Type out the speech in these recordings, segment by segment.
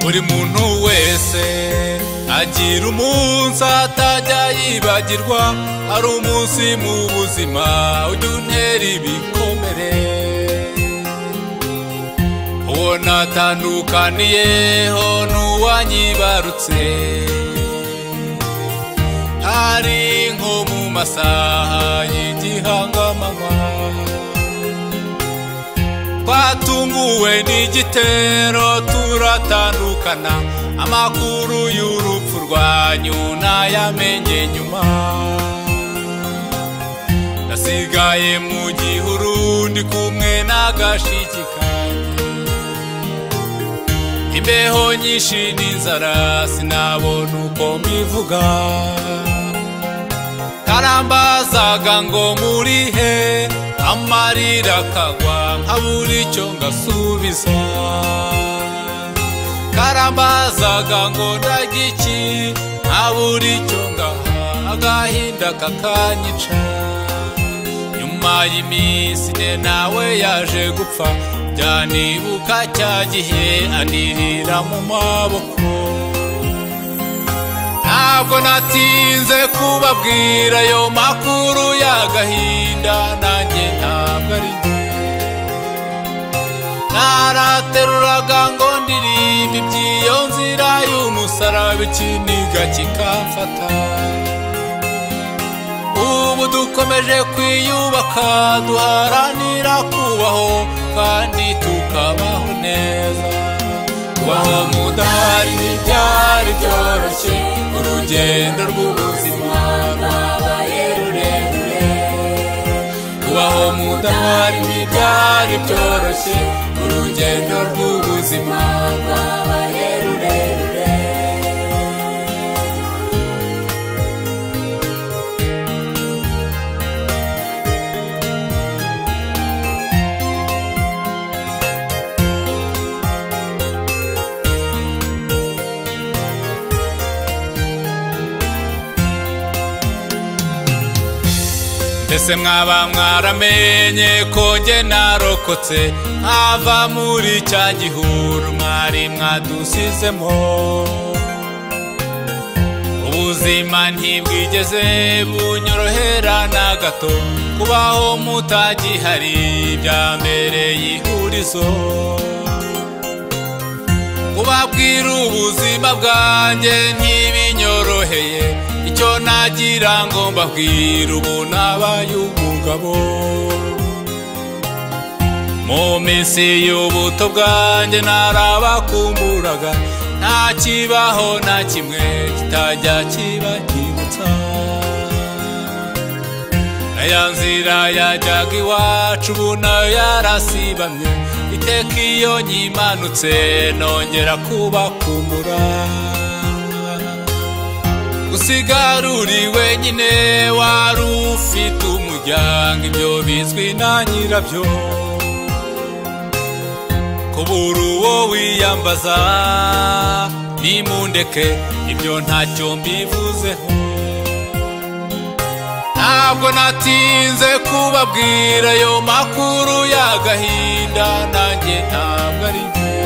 buri muntu wese agira umunsi atajya yibagirwa ari umunsi mu buzima ujya untera ibikomere uwo natandukaniyeho n'uwanyibarutse hari nko mu masaha y'igihangamanywa twatunguwe n'igitero turatandukana amakuru y'urupfu rwanyu nayamenye nyuma nasigaye mu gihuru ndi kumwe n'agashiki kanjye imbeho nyinshi n'inzara sinabona uko mbivuga karambazaga ngo muri he amarira akagwa nkabura icyo ngasubiza karambazaga ngo ndajya iki nkabura icyo ngaha agahinda kakanyica nyuma y'iminsi ne nawe yaje gupfa byanibuka cya gihe anirira mu maboko ntabwo natinze kubabwira ayo makuru y'agahinda nanjye ntabwo ari njye narateruraga ngo ndirimbe iby'iyo nzira y'umusaraba ikiniga kikamfata ubu dukomeje kwiyubaka duharanira kubaho kandi tukabaho neza kubaho mudahari ntibyari byoroshye urugendo rw'ubuzima rwabaye rurerure kubaho mudahari ntibyari byoroshye urugendo rw'ubuzima rwabaye rurerure mbese mwaba mwaramenye ko njye narokotse nkava muri cya gihuru mwari mwadusizemo ubuzima ntibwigeze bunyorohera na gato kubaho mutagihari byambereye ihurizo kubabwira ubuzima bwanjye ntibinyoroheye icyo nagira ngo mbabwire ubu nabaye umugabo mu minsi y'ubuto bwanjye narabakumburaga nta kibaho na kimwe kitajya kibakibutsa aya nzira yajyaga iwacu ubu nayo yarasibamye iteka iyo nyimanutse nongera kubakumbura usigaruri wenyine wari ufite umuryango ibyo bizwi na nyirabyo kubura uwo wiyambaza nimundeke ibyo ntacyo mbivuzeho ntabwo natinze kubabwira ayo makuru y'agahinda nanjye ntabwo ari njye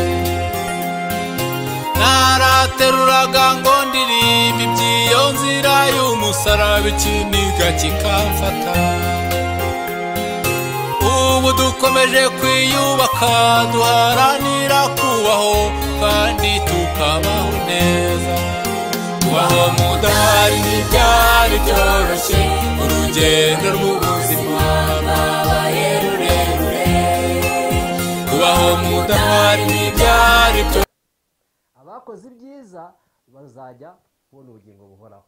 narateruraga ngo ndirimbe iby'iyo nzira y'umusaraba ikiniga kikamfata ubu dukomeje kwiyubaka duharanira kubaho kandi tukabaho neza kubaho mudahari ntibyari byoroshye urugendo rw'ubuzima rwabaye rurerure kubaho mudahari ntibyari byoroshye abakoze ibyiza bazajya kubona ubugingo buhoraho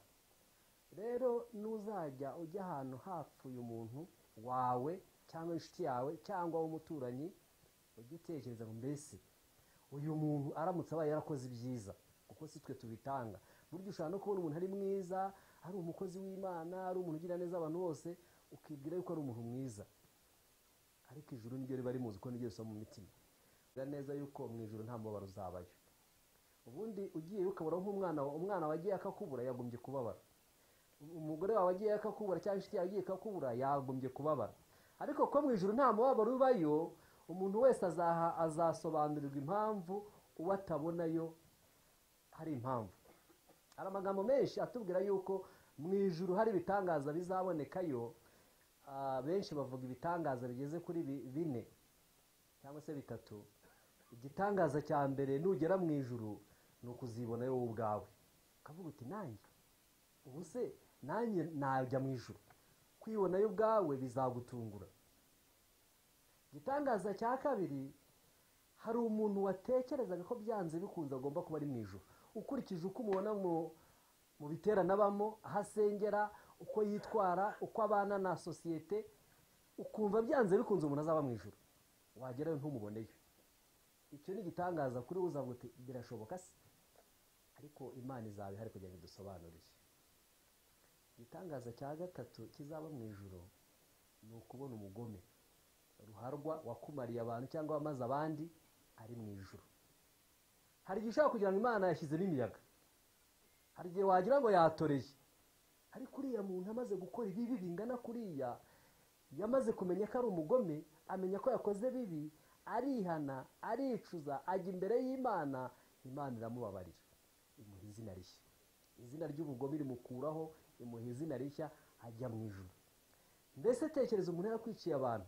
rero n'uzajya ujya ahantu hapfuye umuntu wawe cyangwa inshuti yawe cyangwa w'umuturanyi ujye utekereza ngo mbese uyu muntu aramutse abaye yarakoze ibyiza kuko si twe tubitanga burya ushobora no kubona umuntu ari mwiza ari umukozi w'imana ari umuntu ugira neza abantu bose ukibwira yuko ari umuntu mwiza ariko ijuru niryo riba rimuzi ko niryo risoma mu mitima neza yuko mu ijoro nta mubabaro uzabayo ubundi ugiye ukabura nk'umwana wawe umwana wagiye akakubura yagombye kubabara umugore wawe agiye akakubura cyangwa inshuti yawe agiye akakubura yagombye kubabara ariko ko mu ijoro nta mubabaro ubayo umuntu wese azasobanurirwa impamvu uwo atabonayo hari impamvu hari amagambo menshi atubwira yuko mu ijuru hari ibitangaza bizabonekayo ah, benshi bavuga ibitangaza bigeze kuri bi- bine cyangwa se bitatu igitangaza cya mbere nugera mu ijuru ni ukuzibona wowe ubwawe ukavuga uti nanjye ubu se nanjye najya mu ijuru kwibonayo ubwawe bizagutungura igitangaza cya kabiri hari umuntu watekerezaga ko byanze bikunze agomba kuba ari mu ijoro ukurikije uko umubona mu- mu biterane abamo aho asengera uko yitwara uko abana na sosiyete ukumva byanze bikunze umuntu azaba mu ijoro wagerayo ntumuboneyo icyo ni igitangaza kuri uza uti birashoboka se ariko imana izaba ihari kugira ngo idusobanurire igitangaza cya gatatu kizaba mu ijoro ni ukubona umugome ruharwa wakumariye abantu cyangwa wamaze abandi ari mu ijuru hari igihe ushobora kugira ngo imana yashyizemo imiyaga hari igihe wagira ngo yatoreye ariko uriya muntu amaze gukora ibibi bingana kuriya yamaze kumenya ko ari umugome amenya ko yakoze bibi arihana aricuza ajya imbere y'imana imana iramubabarira imuha izina rishya izina ry'ubugome rimukuraho imuha izina rishya ajya mu ijuru mbese tekereza umuntu yarakwikiye abantu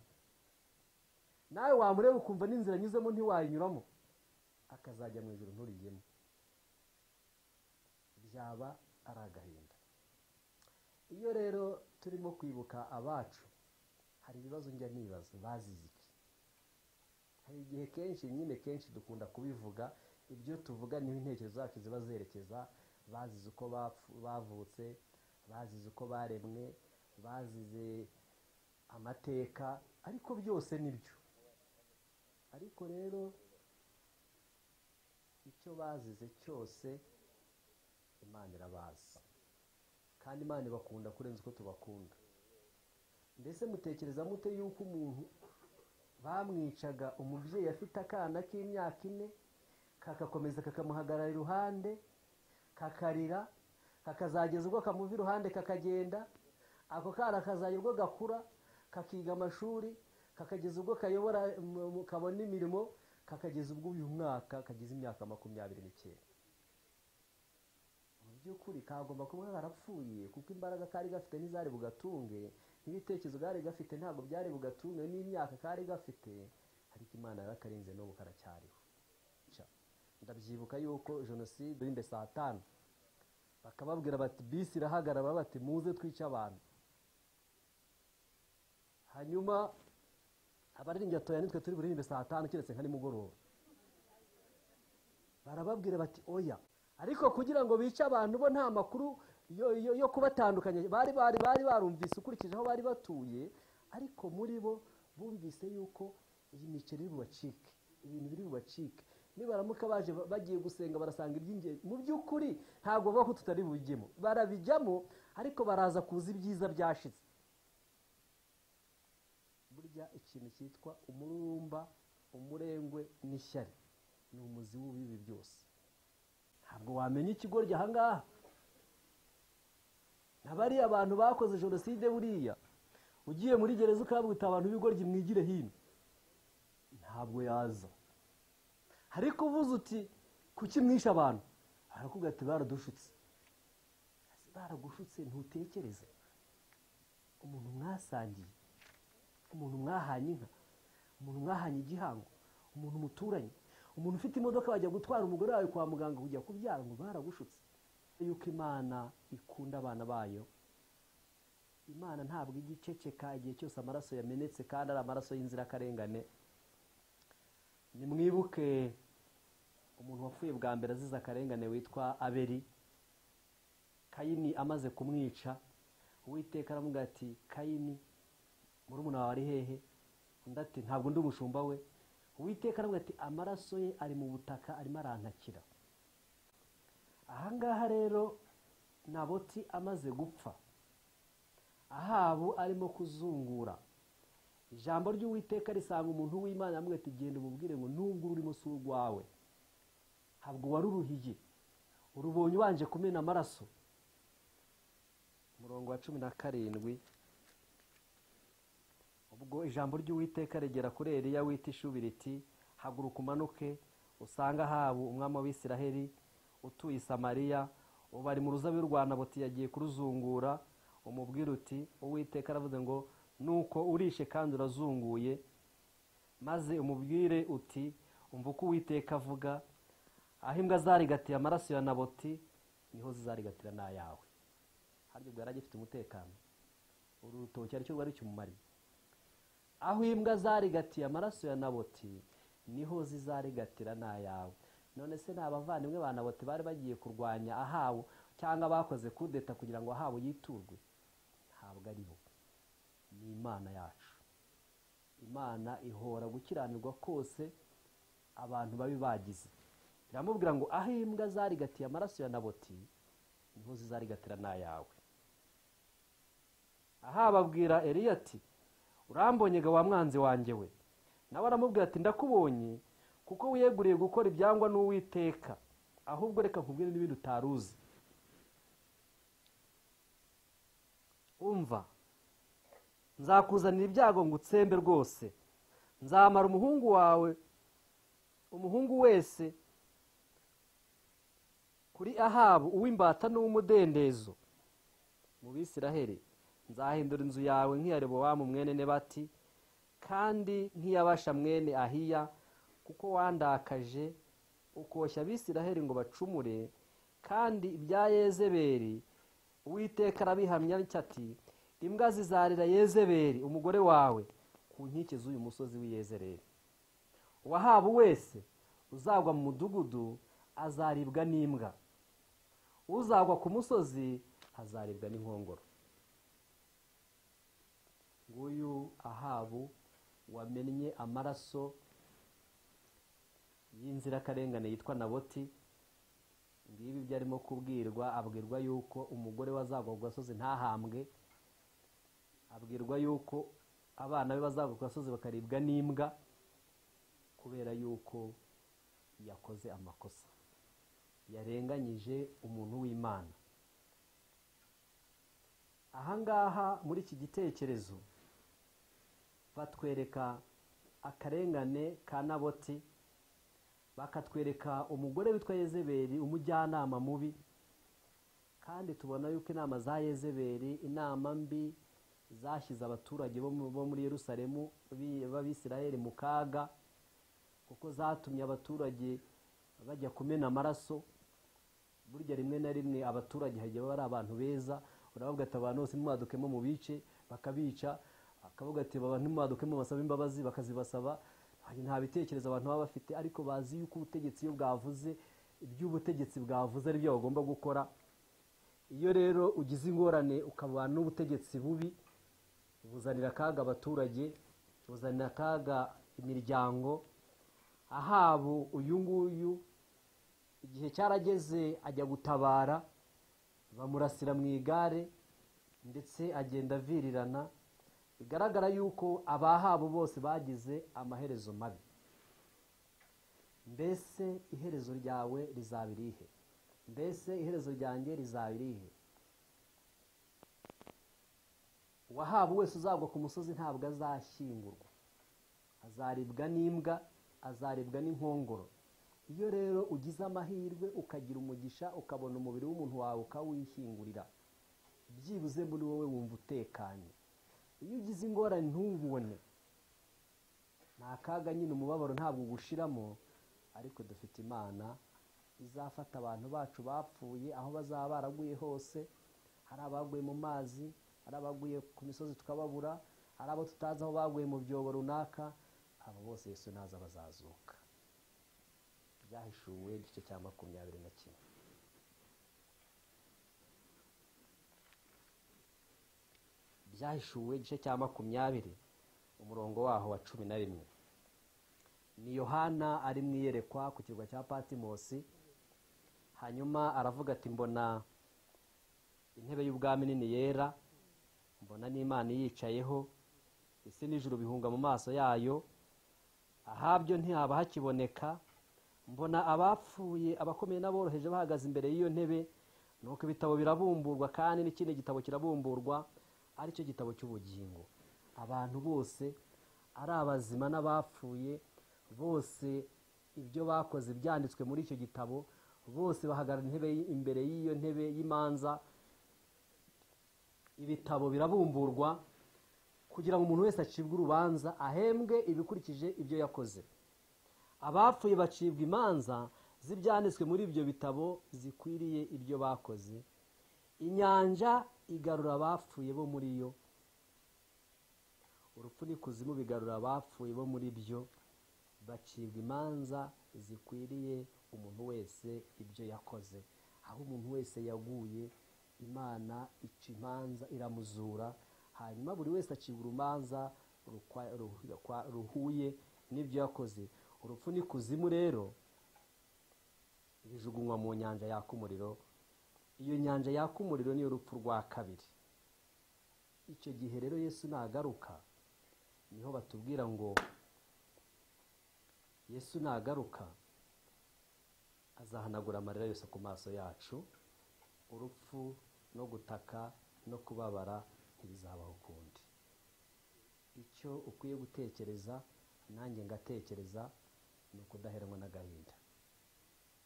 nawe wamureba ukumva n'inzira anyuzemo ntiwayinyuramo akazajya mu ijoro nturigemo byaba ari agahinda iyo rero turimo kwibuka abacu hari ibibazo njya nibaza bazize iki hari igihe kenshi nyine kenshi dukunda kubivuga ibyo tuvuga niho intekerezo zacu ziba zerekeza bazize uko bapfu- bavutse bazize uko baremwe bazize amateka ariko byose ni byo ariko rero icyo bazize cyose imana irabazi kandi imana ibakunda kurenza uko tubakunda mbese mutekereza mute yuko umuntu bamwicaga umubyeyi afite akana k'imyaka ine kakakomeza kakamuhagarara iruhande kakarira kakazageza ubwo kamuva iruhande kakagenda ako kana kazajya ubwo gakura kakiga amashuri kakageza ubwo kayobora mu- mu- kabona imirimo kakageza ubwo uyu mwaka kagize imyaka makumyabiri n'icyenda mu by'ukuri kagomba kuba karapfuye kuko imbaraga kari gafite ntizari bugatunge n'ibitekerezo kari gafite ntabwo byari bugatunge n'imyaka kari gafite ariko imana yarakarinze n'ubu karacyariho Ca. ndabyibuka yuko jenoside y'imbe saa tanu bakababwira bati bisi irahagarara bati muze twice abantu hanyuma abaririmbyi batoya nitwe turi buririmbe saa tanu keretse nka nimugoroba barababwira bati oya ariko kugira ngo bice abantu bo nta makuru yo, yo, yo kubatandukanya bari bari bari barumvise ukurikije aho bari batuye ariko muri bo bumvise yuko iyi miceri iri bubacike ibintu biri bubacike nibaramuka baje ba- bagiye gusenga barasanga iby'ingenzi mu by'ukuri ntabwo bavuga ko tutari bubijyemo barabijyamo ariko baraza kuza ibyiza byashize burya ikintu cyitwa umururumba umurengwe n'ishyari ni umuzi w'ibibi byose ntabwo wamenya ikigoryi ahangaha nabariya abantu bakoze jenoside buriya ugiye muri gereza ukabwita abantu b'ibigoryi mwigire hino ntabwo yaza ariko uvuze uti kuki mwishe abantu arakubwira ati baradushutse baragushutse ntutekereze umuntu mwasangiye umuntu mwahanye inka umuntu mwahanye igihango umuntu muturanye umuntu ufite imodoka bajya gutwara umugore wawe kwa muganga kujya kubyara ngo baragushutse yuko imana ikunda abana bayo imana ntabwo ijya iceceka igihe cyose amaraso yamenetse kandi ari amaraso y'inzirakarengane nimwibuke umuntu wapfuye bwa mbere azize akarengane witwa abeli kayini amaze kumwica uwiteka aramubwira ati kayini murumuna wawe ari hehe undi ati ntabwo ndi umushumba we uwiteka aramubwira ati amaraso ye ari mu butaka arimo arantakira ahangaha rero naboti amaze gupfa ahabu arimo kuzungura ijambo ry'uwiteka risanga umuntu w'imana aramubwira ati genda umubwire ngo nubwo urimo si urwawe ntabwo waruruhiye urubonye ubanje kumena amaraso umurongo wa cumi na karindwi ubwo ijambo ry'uwiteka rigera kuri eliya wita ishubiri riti haguruka umanuke usanga ahabu umwami w'isiraheli utuye i samariya ubu ari mu ruzabibu rwa naboti yagiye kuruzungura umubwira uti uwiteka aravuze ngo nuko urishe kandi urazunguye maze umubwire uti umva uko uwiteka avuga aho imbwa zarigatiye amaraso ya naboti niho zizarigatira n'ayawe harya ubwo yari agifite umutekano uru rutoki aricyo rwari kimumariye aho imbwa zarigatiye amaraso ya naboti niho zizarigatira n'ayawe none se ni abavandimwe ba naboti bari bagiye kurwanya ahabu cyangwa bakoze kudeta kugira ngo ahabu yiturwe ntabwo ari bo ni imana yacu imana ihora gukiranirwa kose abantu babi bagize iramubwira ngo aho imbwa zarigatiye amaraso ya naboti niho zizarigatira n'ayawe aha babwira eriya ati urambonye ga wa mwanzi wanjye we nawe aramubwira ati ndakubonye kuko wiyeguriye gukora ibyangwa n'uwiteka ahubwo reka nkubwire n'ibindi utari uzi umva nzakuzanira ibyago ngo utsembe rwose nzamara umuhungu wawe umuhungu wese kuri ahabu uw'imbata n'uw'umudendezo mu bisiraheri nzahindura inzu yawe nk'iya rebowamu mwene nebati kandi nk'iyabasha mwene ahiya kuko wandakaje ukoshya abisiraheri ngo bacumure kandi ibya yezeberi uwiteka arabihamya ati imbwa zizarira yezeberi umugore wawe ku nkike z'uyu musozi w'iyezereri uwahabu wese uzagwa mu mudugudu azaribwa n'imbwa uzagwa ku musozi azaribwa n'inkongoro nguyu ahabu wamennye amaraso y'inzirakarengane yitwa naboti ngibi ibyo arimo kubwirwa abwirwa yuko umugore wazagwa ku gasozi ntahambwe abwirwa yuko abana be bazagwa ku gasozi bakaribwa n'imbwa kubera yuko yakoze amakosa yarenganyije umuntu w'imana ahangaha muri iki gitekerezo batwereka akarengane ka naboti bakatwereka umugore witwa yezeberi umujyanama mubi kandi tubona yuko inama za yezeberi inama mbi zashyize abaturage bo muri Yerusalemu b'abisiraheli mu kaga kuko zatumye abaturage bajya kumena amaraso burya rimwe na rimwe abaturage hajya baba ari abantu beza uravuga ati abantu bose ntimwadukemo mu bice bakabica akavuga ati abantu ntimwadukemo basaba imbabazi bakazibasaba nta bitekerezo abantu baba bafite ariko bazi yuko ubutegetsi iyo bwavuze iby'ubutegetsi bwavuze aribyo bagomba gukora iyo rero ugize ingorane ukaba n'ubutegetsi bubi buzanira akaga abaturage buzanira akaga imiryango ahabu uyu nguyu igihe cyarageze ajya gutabara bamurasira mu igare ndetse agenda avirirana bigaragara yuko abahabo bose bagize amaherezo mabi mbese iherezo ryawe rizaba irihe mbese iherezo ryanjye rizaba irihe uwahabu wese uzagwa ku musozi ntabwo azashyingurwa azaribwa n'imbwa azaribwa n'inkongoro iyo rero ugize amahirwe ukagira umugisha ukabona umubiri w'umuntu wawe ukawishyingurira byibuze muri wowe wumva utekanye iyo ugize ingorane ntubone nta kaga nyine umubabaro ntabwo ugushiramo ariko dufite imana izafata abantu bacu bapfuye aho bazaba baraguye hose hari abaguye mu mazi hari abaguye ku misozi tukababura hari abo tutazi aho baguye mu byobo runaka abo bose Yesu naza bazazuka byahishuwe igice cya makumyabiri na kimwe byahishuwe igice cya makumyabiri umurongo waho wa cumi na rimwe ni yohana ari mu iyerekwa ku kirwa cya patimosi hanyuma aravuga ati mbona intebe y'ubwami nini yera mbona n'imana iyicayeho isi n'ijuru bihunga mu maso yayo ahabyo ntihaba hakiboneka mbona abapfuye abakomeye n'aboroheje bahagaze imbere y'iyo ntebe nuko ibitabo birabumburwa kandi n'ikindi gitabo kirabumburwa aricyo gitabo cy'ubugingo abantu bose ari abazima n'abapfuye bose ibyo bakoze byanditswe muri icyo gitabo bose bahagarara intebe y- imbere y'iyo ntebe y'imanza ibitabo birabumburwa kugira ngo umuntu wese acibwe urubanza ahembwe ibikurikije ibyo yakoze abapfuye bacibwa imanza z'ibyanditswe muri ibyo bitabo zikwiriye ibyo bakoze inyanja igarura abapfuye bo muri yo urupfu n'ikuzimu bigarura abapfuye bo muri byo bacibwa imanza zikwiriye umuntu wese ibyo yakoze aho umuntu wese yaguye imana ica imanza iramuzura hanyuma buri wese acibwa urumanza rukwa- rukwa- ruhuye n'ibyo yakoze urupfu n'ikuzimu rero bijugunywa mu nyanja yaka umuriro iyo nyanja yaka umuriro niyo rupfu rwa kabiri icyo gihe rero yesu nagaruka niho batubwira ngo yesu nagaruka azahanagura amarira yose ku maso yacu urupfu no gutaka no kubabara ntibizabaho ukundi icyo ukwiye gutekereza nanjye ngatekereza ni ukudaheranwa n'agahinda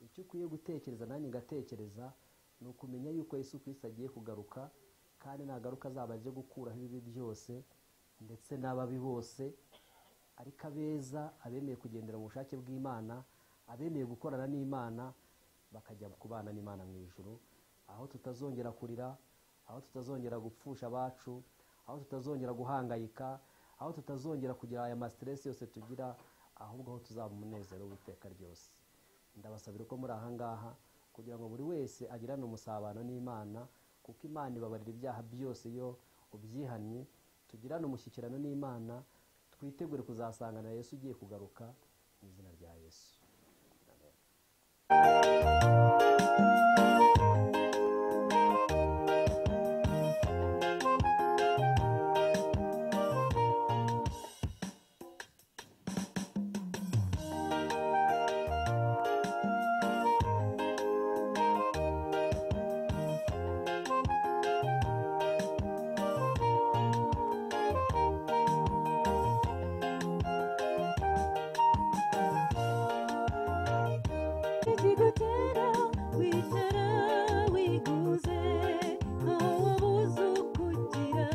icyo ukwiye gutekereza nanjye ngatekereza ni ukumenya yuko yesu kirisito agiye kugaruka kandi nagaruka azaba aje gukuraho ibibi byose ndetse n'ababi bose ariko abeza abemeye kugendera mu bushake bw'imana abemeye gukorana n'imana bakajya kubana n'imana mu ijuru aho tutazongera kurira aho tutazongera gupfusha abacu aho tutazongera guhangayika aho tutazongera kugira aya masiteresi yose tugira ahubwo aho tuzaba umunezero w'iteka ryose ndabasabira ko muri aha ngaha kugira ngo buri wese agirane umusabano n'imana kuko imana ibabarira ibyaha byose iyo ubyihannye tugirane umushyikirano n'imana twitegure kuzasangana na yesu ugiye kugaruka mu izina rya yesu Amen. ikigutera wicara wiguze ntawe ubuze ukugira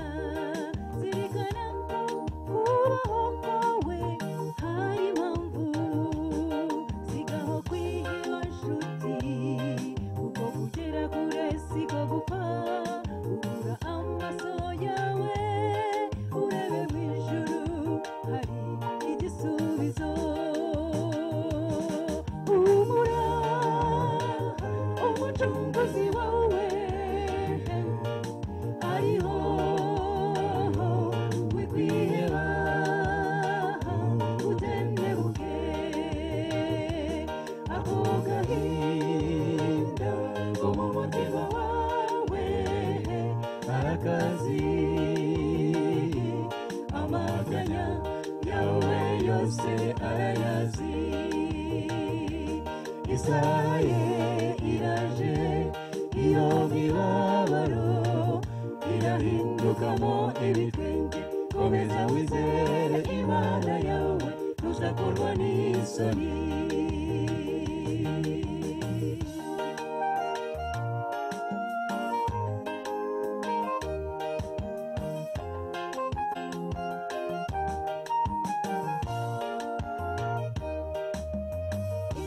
zirikana ko kubaho kwawe hari impamvu sigaho kwiheba nshuti kuko kugera kure sigo gupfa ubura amaso yawe urebe mu ijuru hari igisubizo humura umucunguzi wawe ariho wikwiheba utendebuke ako gahinda ko mu mutima wawe arakazi amaganya yawe yose arayazi isaha ye iraje iyo mibabaro irahindukamo ibitwenge komeza wizere imana yawe ntuzakorwa n'isoni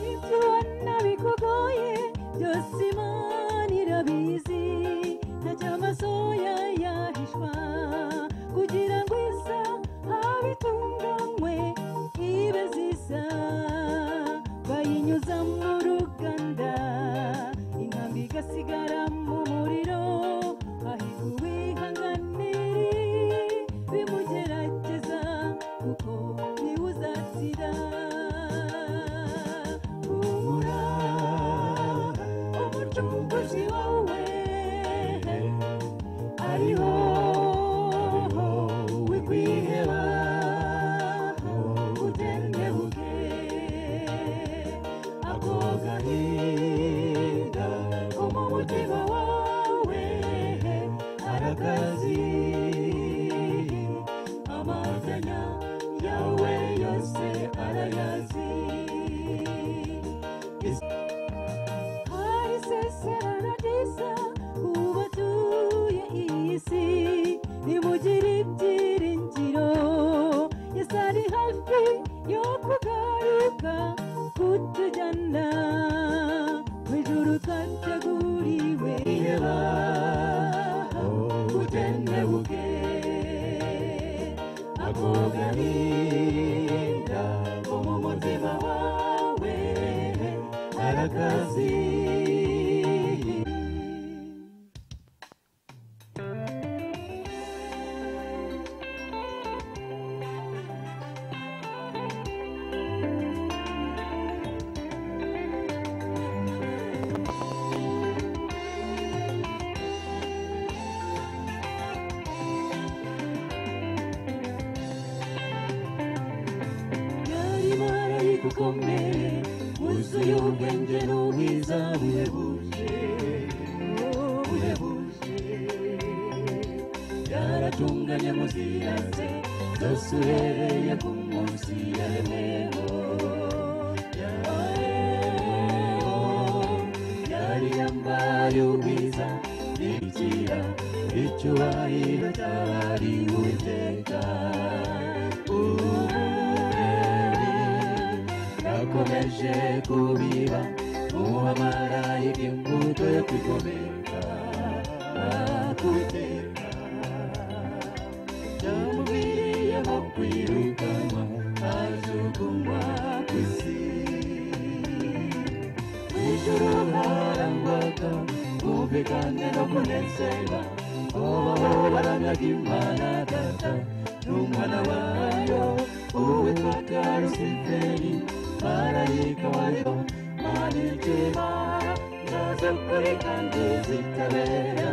ibyo ubona bikugoye byose imana irabizi ntacyo amaso ya yahishwa kugira ngo isa habe itunganywe ibe zisa bayinyuza mu ruganda inkambi igasigara mu muriro hahirwa uwihanganiri bimugerageza kuko niwe uzatsira humura umucunguzi wawe ariho wikwiheba utendebuke ako gahinda ko mu mutima wawe arakazi amaganya yawe yose arayazi Ah, mwiza ubatuye iyi si nimugire ibyiringiro yesu ari hafi yo kugaruka kutujyana mu ijuru twateguriwe iheba utendebuke ako gahinda ko mu mutima wawe arakaziye yari marayika ukomeye wuzuye ubwenge n'ubwiza buhebuje buhebuje yaratunganye muzira ze zose uhereye ku munsi yaremeho yaremeho yari yambaye ubwiza n'ibikira icyubahiro cy'abari uwiteka yakomeje kubiba umuhamarayika imbuto yo kwigomeka kwiteka yamuviriyemo kwirukanwa ajugunywa ku isi ijuru harangwaga kumvikana no kunezerwa ubaho baramyaga imana data n'umwana wayo uwitwa karusiferi marayika wayo manitima naza kuri kandi zitabera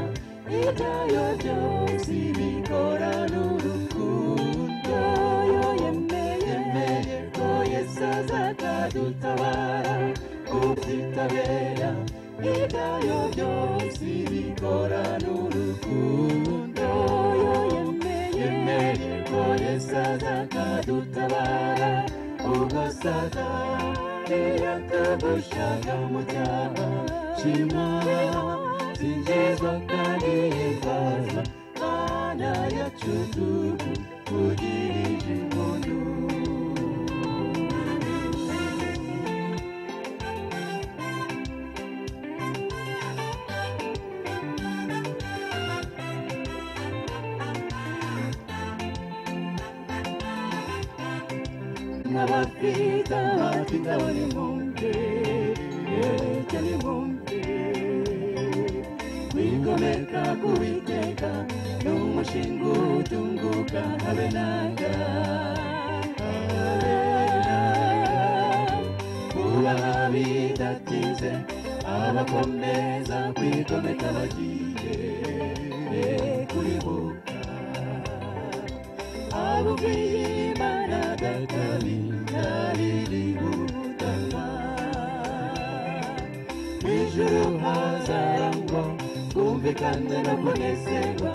ibyayo byose bikora n'urukundo yo yemeye ko yesu azakadutabara kuzitabera ibyayo byose bikora n'urukundo yo yemeye ko yesu azakadutabara ubwo satani yakagushaka mu cyaha shima singizwa kandi himbaza mana yacu duhu ugirije umuntu n'abafita bafite abanyamwumve cyane mwumve kwigomeka kuwiteka ni umushinga utunguka habe naga kuba bidatinze abakomeza kwigomeka bagiye kuribuka abuviyimana gatabi ntabiributana ijuru hazarangwa kumvikana no kunezerwa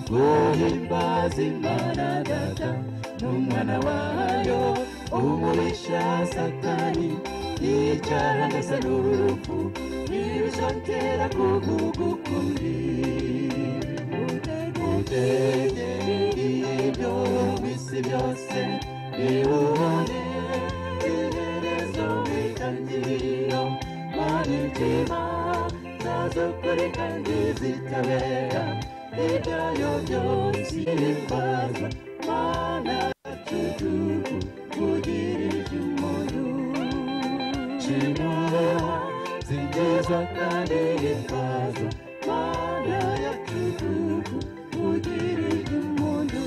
guhimbaza imana data n'umwana wayo umurisha satani yicara ndetse n'urupfu n'ibishotera kugugukuri utegeri ibyo mu isi byose bibone iherezo witangiriro manitima zazukuri kandi zitabera ibyayo byose bimbaza mana cucuku kugirije umuntu shimura zingizwa kandi himbaza mana yacucuku kugirije umuntu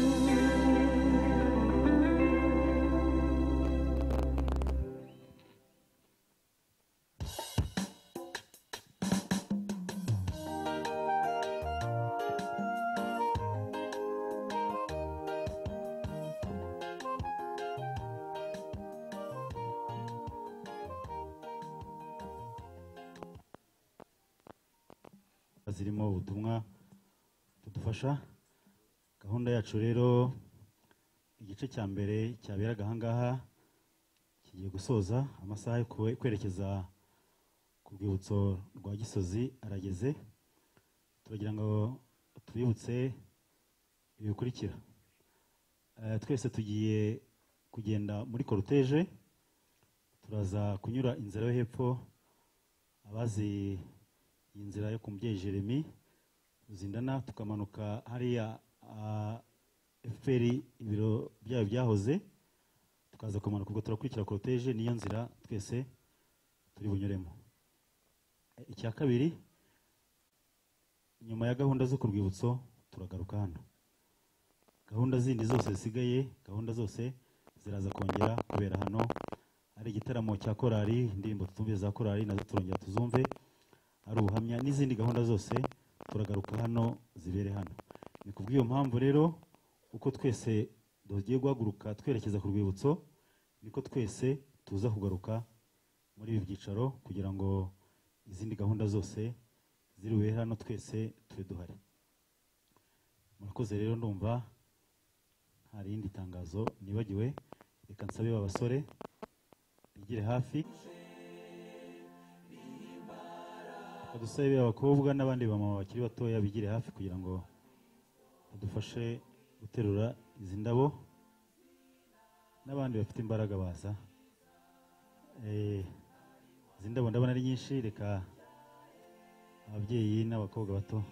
zirimo ubutumwa budufasha gahunda yacu rero igice cya mbere cyaberaga ahangaha kigiye gusoza amasaha yo kwe- kwerekeza ku rwibutso rwa gisozi arageze turagira ngo tubibutse ibi bikurikira Eh, twese tugiye kugenda muri koroteje turaza kunyura inzira yo hepfo abazi iyi nzira yo ku mubyeyi jeremy zindana tukamanuka hariya efuperi ibiro byayo byahoze tukaza kumanuka ubwo turakurikira koroteje niyo nzira twese turi bunyuremo Eh, icya kabiri nyuma ya gahunda zo ku rwibutso turagaruka hano gahunda zindi zose zisigaye gahunda zose ziraza kongera kubera hano hari igitaramo cya korari indirimbo tutumviye za korari nazo turongera tuzumve hari ubuhamya n'izindi gahunda zose turagaruka hano zibere hano ni ku bw'iyo mpamvu rero uko twese tugiye guhaguruka twerekeza ku rwibutso niko twese tuza kugaruka muri ibi byicaro kugira ngo izindi gahunda zose ziriwe hano twese tube duhari murakoze rero ndumva nta rindi tangazo nibagiwe reka nsabe ba basore rigire hafi reka dusabe abakobwa n'abandi bamama bakiri batoya bigire hafi kugira ngo badufashe guterura izi ndabo n'abandi bafite imbaraga baza Eh, izi ndabo ndabona ari nyinshi reka ababyeyi n'abakobwa bato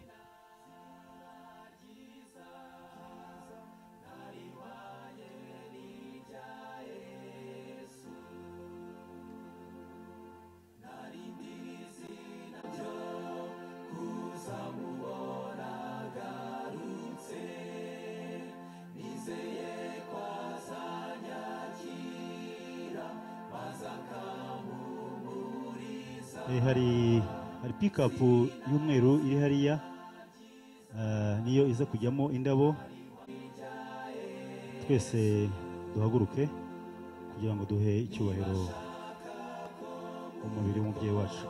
Eh, hari hari pikapu y'umweru iri hariya eh, niyo iza kujyamo indabo twese duhaguruke kugira ngo duhe icyubahiro umubiri w'umubyeyi wacu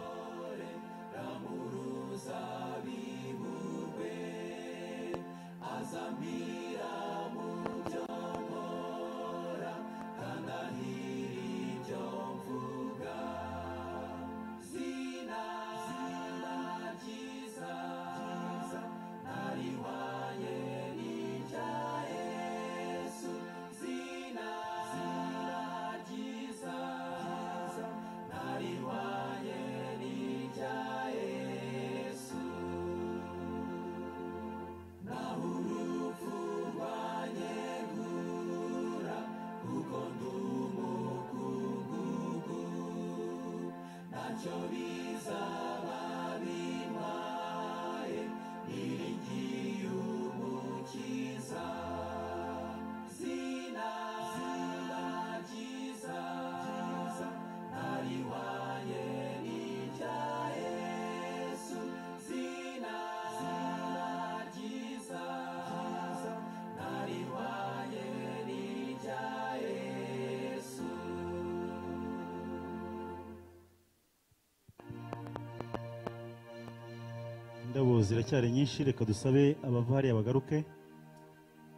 indabo ziracyari nyinshi reka dusabe abavariya bagaruke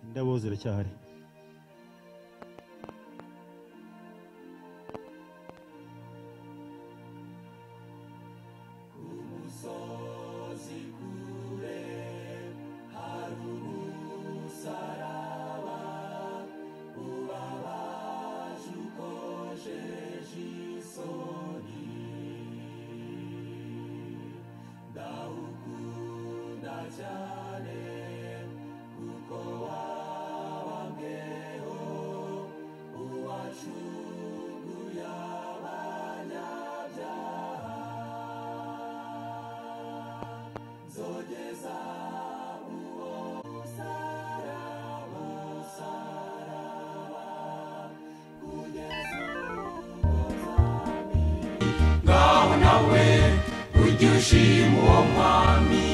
indabo ziracyahari ngaho nawe ujye ushima uwo mwami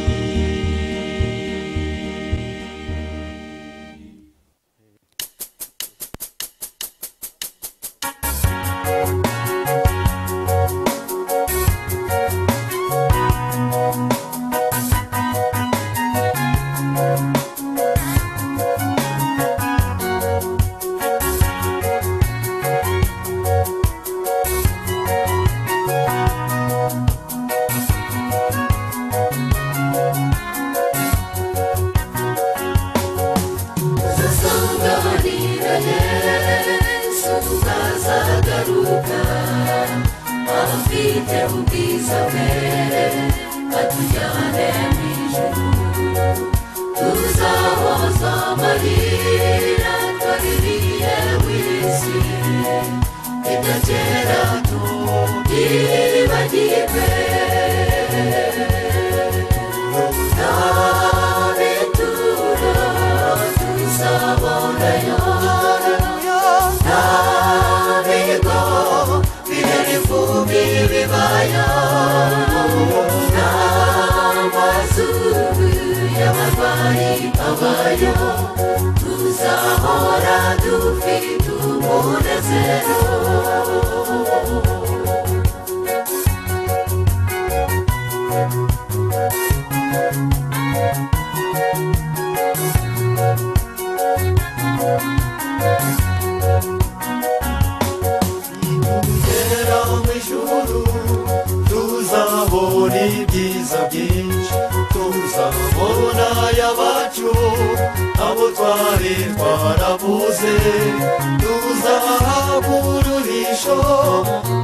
ufite ubwiza bwere katujyane mu ijuru tuzahoza amarira twaririye w'isi idakera tubibagirwe aventura tuzabona yo nta bigo bihari vubi bibaya n'amazuru y'abarwayi abayo tuzahora dufite umunezero kera mu ijuru tuzabona ibyiza byinshi tuzabona y'abacu abo twari twarabuze tuzahabwa uruhisho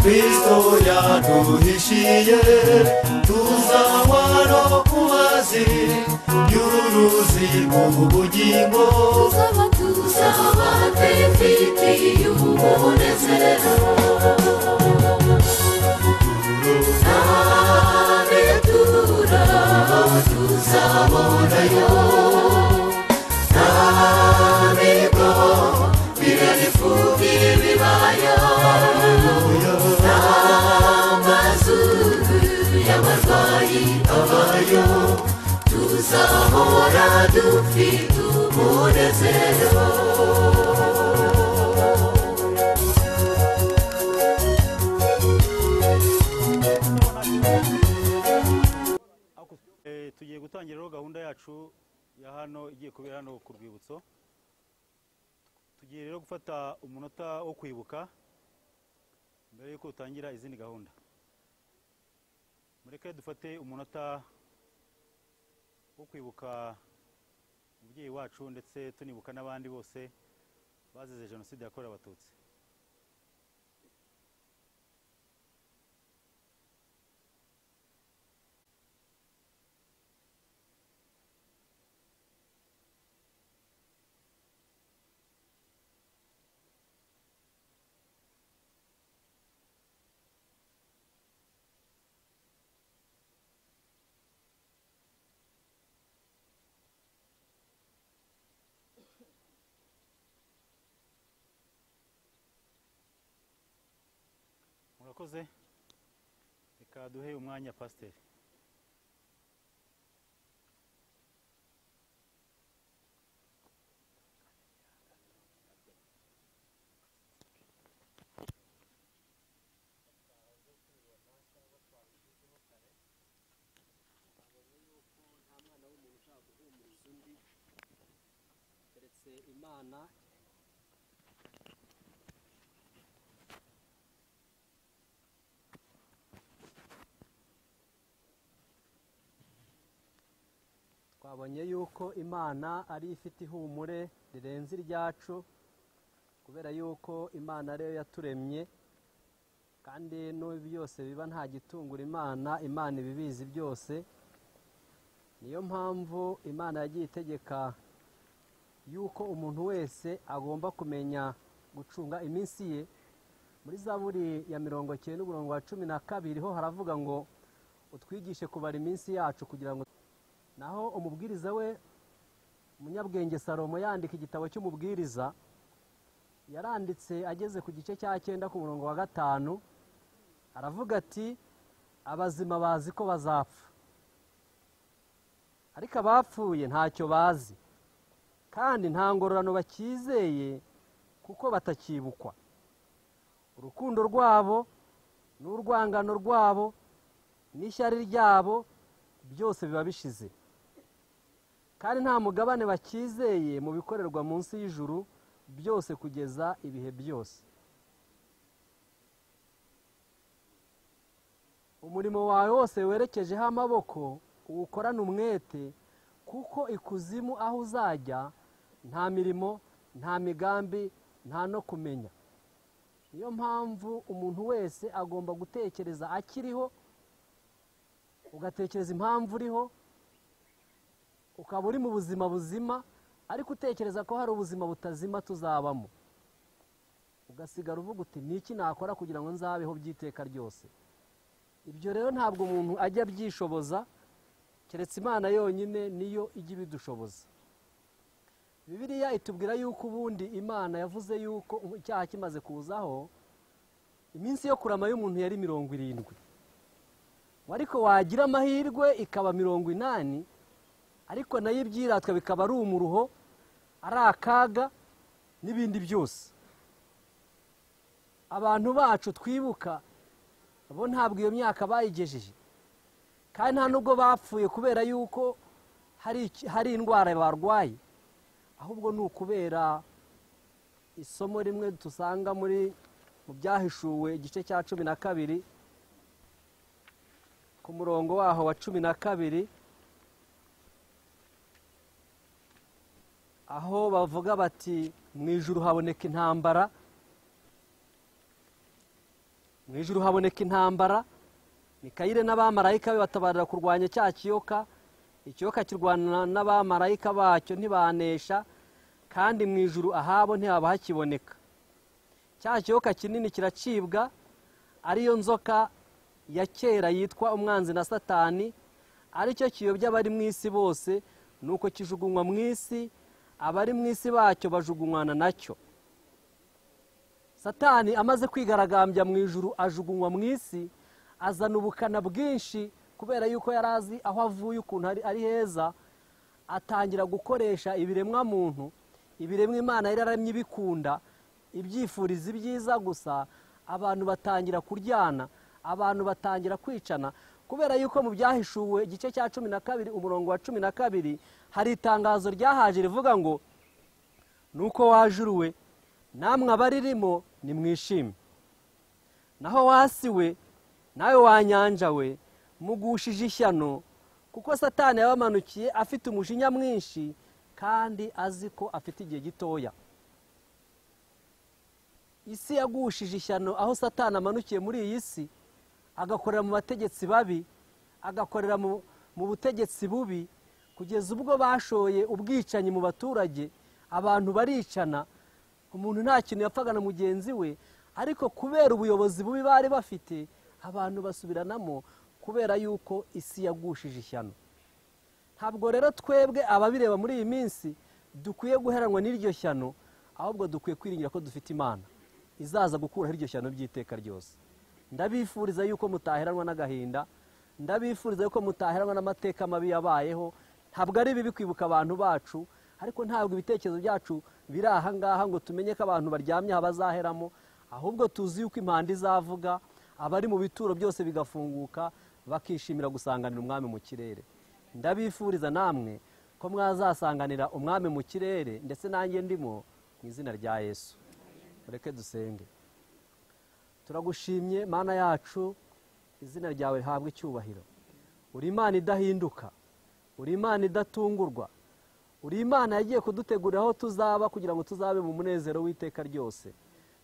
kristo yaduhishiye tuzahwa no ku mazi y'uruzi rw'ubugingo tuzahora dufite umunezero Eh, tugiye gutangira rero gahunda yacu ya hano igiye kubera hano ku rwibutso tugiye rero gufata umunota wo kwibuka mbere yuko utangira izindi gahunda mureke dufate umunota wo kwibuka umubyeyi wacu ndetse tunibuka n'abandi bose bazize jenoside yakorewe abatutsi murakoze reka duhe umwanya pasiteri keretse imana twabonye yuko imana ari yo ifite ihumure rirenze iryacu kubera yuko imana ariyo yaturemye kandi n'ibi byose biba nta gitungura imana imana ibibizi byose niyo mpamvu imana yagiye itegeka yuko umuntu wese agomba kumenya gucunga iminsi ye muri zaburi ya mirongo icyenda umurongo wa cumi na kabiri ho haravuga ngo utwigishe kubara iminsi yacu kugira ngo naho umubwiriza we umunyabwenge salomo yandika igitabo cy'umubwiriza yaranditse ageze ku gice cya cyenda ku murongo wa gatanu aravuga ati abazima bazi ko bazapfa ariko abapfuye ntacyo bazi kandi nta ngororano bakizeye kuko batakibukwa urukundo rwabo n'urwangano rwabo n'ishyari ryabo byose biba bishize kandi nta mugabane bakizeye mu bikorerwa munsi y'ijuru byose kugeza ibihe byose umurimo wawe wose werekejeho amaboko uwukorane umwete kuko ikuzimu aho uzajya nta mirimo nta migambi nta no kumenya niyo mpamvu umuntu wese agomba gutekereza akiriho ugatekereza impamvu uriho ukaba uri mu buzima buzima ariko utekereza ko hari ubuzima butazima tuzabamo ugasigara uvuga uti ni iki nakora kugira ngo nzabeho by'iteka ryose ibyo rero ntabwo umuntu ajya abyishoboza keretse imana yonyine niyo ijya ibidushoboza bibiliya itubwira yuko ubundi imana yavuze yuko icyaha kimaze kuzaho iminsi yo kurama y'umuntu yari mirongo irindwi ngo ariko wagira amahirwe ikaba mirongo inani ariko nayo ibyiratwa bikaba ari umuruho ari akaga n'ibindi byose abantu bacu twibuka bo ntabwo iyo myaka bayigejeje kandi nta nubwo bapfuye kubera yuko hari iki- hari indwara barwaye ahubwo ni ukubera isomo rimwe dusanga muri mu byahishuwe igice cya cumi na kabiri ku murongo waho wa cumi na kabiri aho bavuga bati mu ijuru haboneka intambara mu ijuru haboneka intambara mikayire n'abamarayika be batabarira kurwanya cya kiyoka ikiyoka kirwana n'abamarayika bacyo ntibanesha kandi mu ijuru ahabo ntihaba hakiboneka cya kiyoka kinini kiracibwa ariyo nzoka ya kera yitwa umwanzi na satani aricyo kiyobya abari mu isi bose nuko kijugunywa mu isi abari mu isi bacyo bajugunywana nacyo satani amaze kwigaragambya mu ijuru ajugunywa mu isi azana ubukana bwinshi kubera yuko yari azi aho avuye ukuntu ari- ari heza atangira gukoresha ibiremwa muntu ibiremwa imana yari yaramye ibikunda ibyifuriza ibyiza gusa abantu batangira kuryana abantu batangira kwicana kubera yuko mu byahishuwe igice cya cumi na kabiri umurongo wa cumi na kabiri hari itangazo ryahaje rivuga ngo nuko wajuruwe namwe abaririmo nimwishime naho wasiwe nawe wanyanja we mugushije ishyano kuko satani yabamanukiye afite umujinya mwinshi kandi azi ko afite igihe gitoya isi yagushije ishyano aho satani amanukiye muri iyi si agakorera mu bategetsi babi agakorera mu mu butegetsi bubi kugeza ubwo bashoye ubwicanyi mu baturage abantu baricana umuntu nta kintu yapfaga na mugenzi we ariko kubera ubuyobozi bubi bari bafite abantu basubiranamo kubera yuko isi yagushije ishyano ntabwo rero twebwe ababireba muri iyi minsi dukwiye guheranwa n'iryo shyano ahubwo dukwiye kwiringira ko dufite imana izaza gukuraho iryo shyano by'iteka ryose ndabifuriza yuko mutaheranwa n'agahinda ndabifuriza yuko mutaheranwa n'amateka mabi yabayeho ntabwo ari bibi kwibuka abantu bacu ariko ntabwo ibitekerezo byacu biri aha ngaha ngo tumenye ko abantu baryamye aha bazaheramo ahubwo tuzi yuko impanda izavuga abari mu bituro byose bigafunguka bakishimira gusanganira umwami mu kirere ndabifuriza namwe ko mwazasanganira umwami mu kirere ndetse nanjye ndimo mu izina rya yesu mureke dusenge turagushimye mana yacu izina ryawe rihabwa icyubahiro uri imana idahinduka uri imana idatungurwa uri imana yagiye kudutegurira aho tuzaba kugira ngo tuzabe mu munezero w'iteka ryose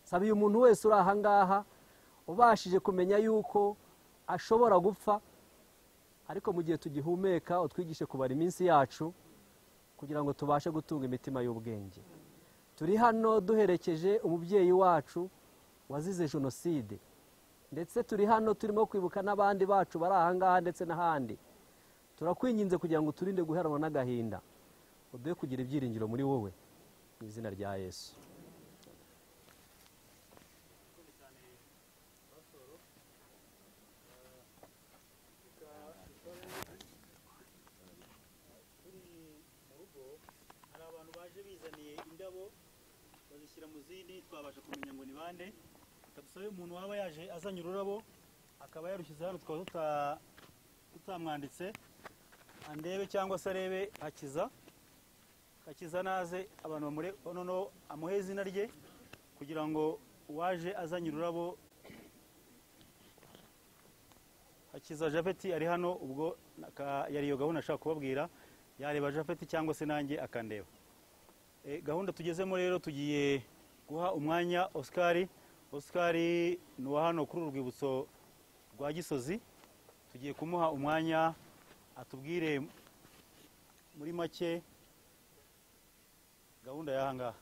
nsaba uyu muntu wese uri aha ngaha ubashije kumenya yuko ashobora gupfa ariko mu gihe tugihumeka utwigishe kubara iminsi yacu kugira ngo tubashe gutunga imitima y'ubwenge turi hano duherekeje umubyeyi wacu wazize jenoside ndetse turi hano turimo kwibuka n'abandi bacu bari aha ngaha ndetse n'ahandi turakwinginze kugira ngo turinde guheranwa n'agahinda uduhe kugira ibyiringiro muri wowe mu izina rya yesu turi mu rugo hari abantu baje bizaniye indabo bazishyira mu zindi twabasha kumenya ngo ni bande tugusabe umuntu waba yaje azanye ururabo akaba yarushyize hano tukaba tuta- tutamwanditse andebe cyangwa se arebe hakiza hakiza naze abantu bamure noneho amuhe izina rye kugira ngo uwaje azanye ururabo hakiza japeti ari hano ubwo aka- yari iyo gahunda ashaka kubabwira yareba japeti cyangwa se nanjye akandeba Eh, gahunda tugezemo rero tugiye guha umwanya oscar oscar ni uwa hano kuri uru rwibutso rwa gisozi tugiye kumuha umwanya atubwire muri make gahunda y'aha ngaha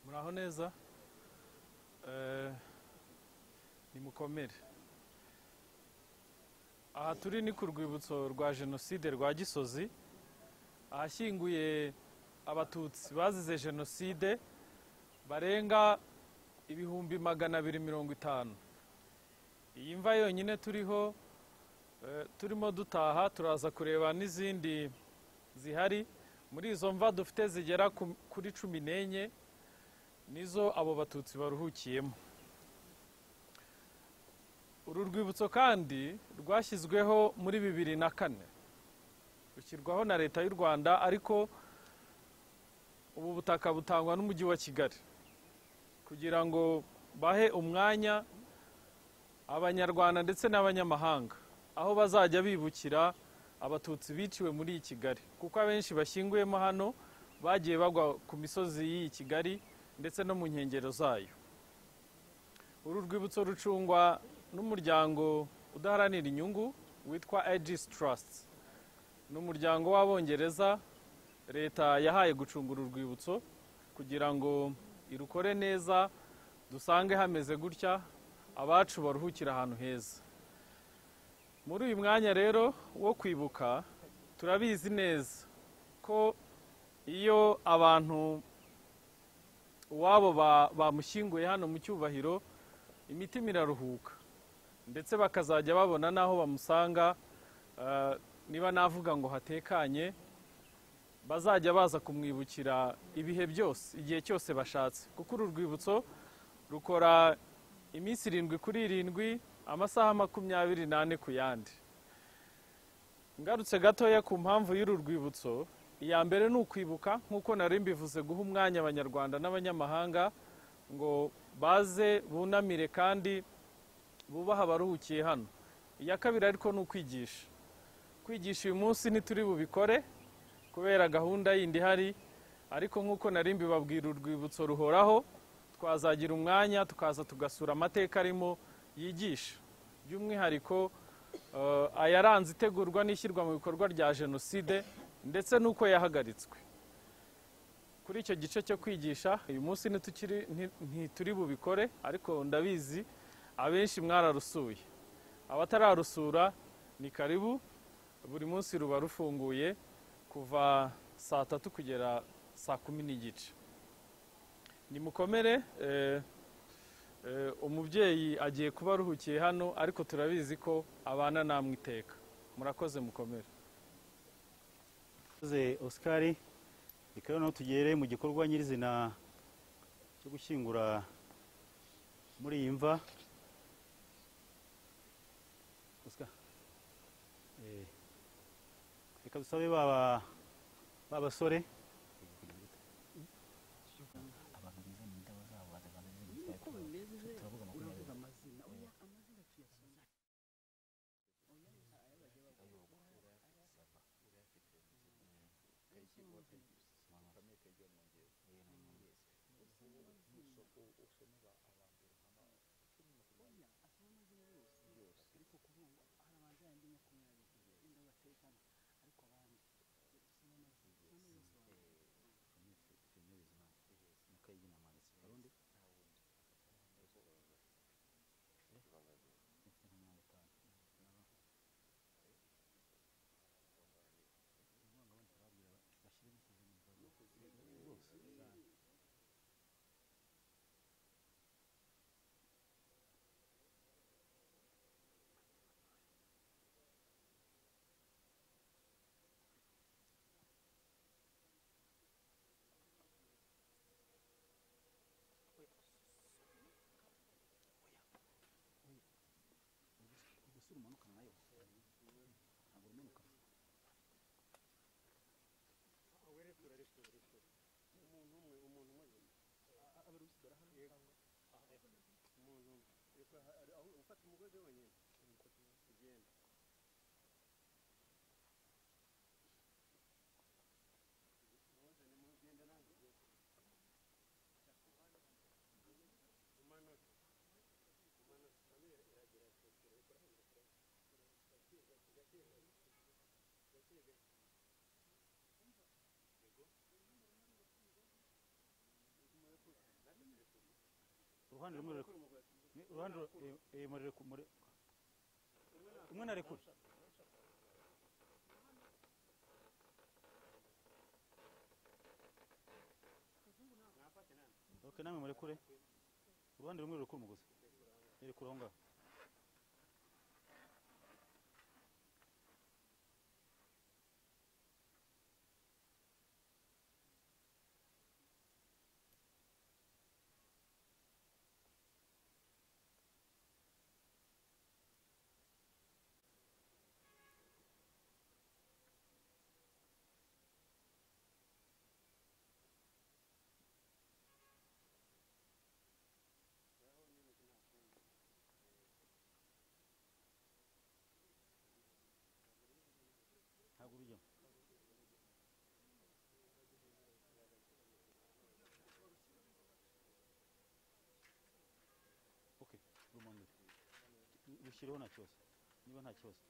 muraho neza Eh, nimukomere aha turi ni ku rwibutso rwa jenoside rwa gisozi ahashyinguye abatutsi bazize jenoside barenga ibihumbi magana abiri mirongo itanu iyi mva yonyine turiho eh, turimo dutaha turaza kureba n'izindi zihari muri izo mva dufite zigera ku- kuri cumi n'enye nizo abo batutsi baruhukiyemo uru rwibutso kandi rwashyizweho muri bibiri na kane rushyirwaho na leta y'u rwanda ariko ubu butaka butangwa n'umujyi wa kigali kugira ngo bahe umwanya abanyarwanda ndetse n'abanyamahanga aho bazajya bibukira abatutsi biciwe muri iyi kigali kuko abenshi bashyinguyemo hano bagiye bagwa ku misozi y'iyi kigali ndetse no mu nkengero zayo uru rwibutso rucungwa n'umuryango udaharanira inyungu witwa aegis trust ni umuryango w'abongereza leta yahaye gucunga uru rwibutso kugira ngo irukore neza dusange hameze gutya abacu baruhukira ahantu heza muri uyu mwanya rero wo kwibuka turabizi neza ko iyo abantu uwabo ba- bamushyinguye hano mu cyubahiro imitima iraruhuka ndetse bakazajya babona n'aho bamusanga eh, niba navuga ngo hatekanye bazajya baza kumwibukira ibihe byose igihe cyose bashatse kuko uru rwibutso rukora iminsi irindwi kuri irindwi amasaha makumyabiri n'ane ku yandi ngarutse gatoya ku mpamvu y'uru rwibutso iya mbere ni ukwibuka nk'uko nari mbivuze guha umwanya abanyarwanda n'abanyamahanga ngo baze bunamire kandi bubahe abaruhukiye hano iya kabiri ariko ni ukwigisha kwigisha uyu munsi ntituri bubikore kubera gahunda yindi ihari ariko nk'uko nari mbibabwira urwibutso ruhoraho twazagira umwanya tukaza tugasura amateka arimo yigisha by'umwihariko eh, ayaranze itegurwa n'ishyirwa mu bikorwa rya jenoside ndetse n'uko yahagaritswe kuri icyo gice cyo kwigisha uyu munsi ntitukiri nti- ntituri bubikore ariko ndabizi abenshi mwararusuye abatararusura ni karibu buri munsi ruba rufunguye kuva saa tatu kugera saa kumi n'igice nimukomere eh, Eh, umubyeyi agiye kuba aruhukiye hano ariko turabizi ko abana namwe iteka murakoze mukomere Murakoze Oscar reka noneho tugere mu gikorwa nyirizina cyo gushyingura muri iyi mva Oscar. Eh, reka dusabe baba babasore ufata umugozi wonyine ugenda uruhande rumwe rurekure Ni- uruhande ru- eh, eh, murere- mure- rumwe narekure ok namwe murekure uruhande rumwe rurekure umugozi rekure aho ngaho ntabwo ubijyamo ok rumanure rushyireho nta kibazo niba nta kibazo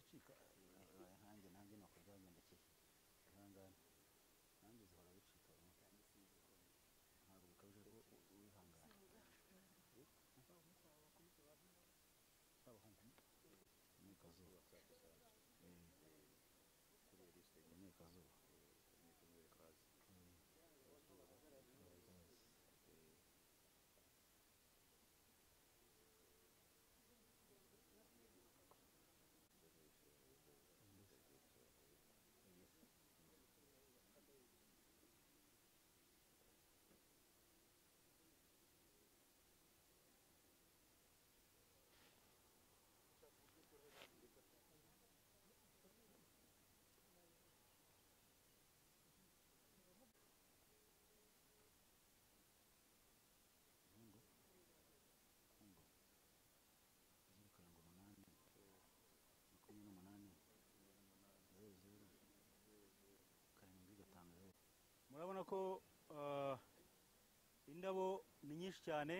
icika nanjye nanjye nako byangendekeye ihangane nanjye zihora bicika ntabwo bikabije ko wihangane imyikazuba imyikazuba zeru karindwi umunani makumyabiri n'umunani zeru zeru karindwi gatanu zeru murabona ko ah, indabo ni nyinshi cyane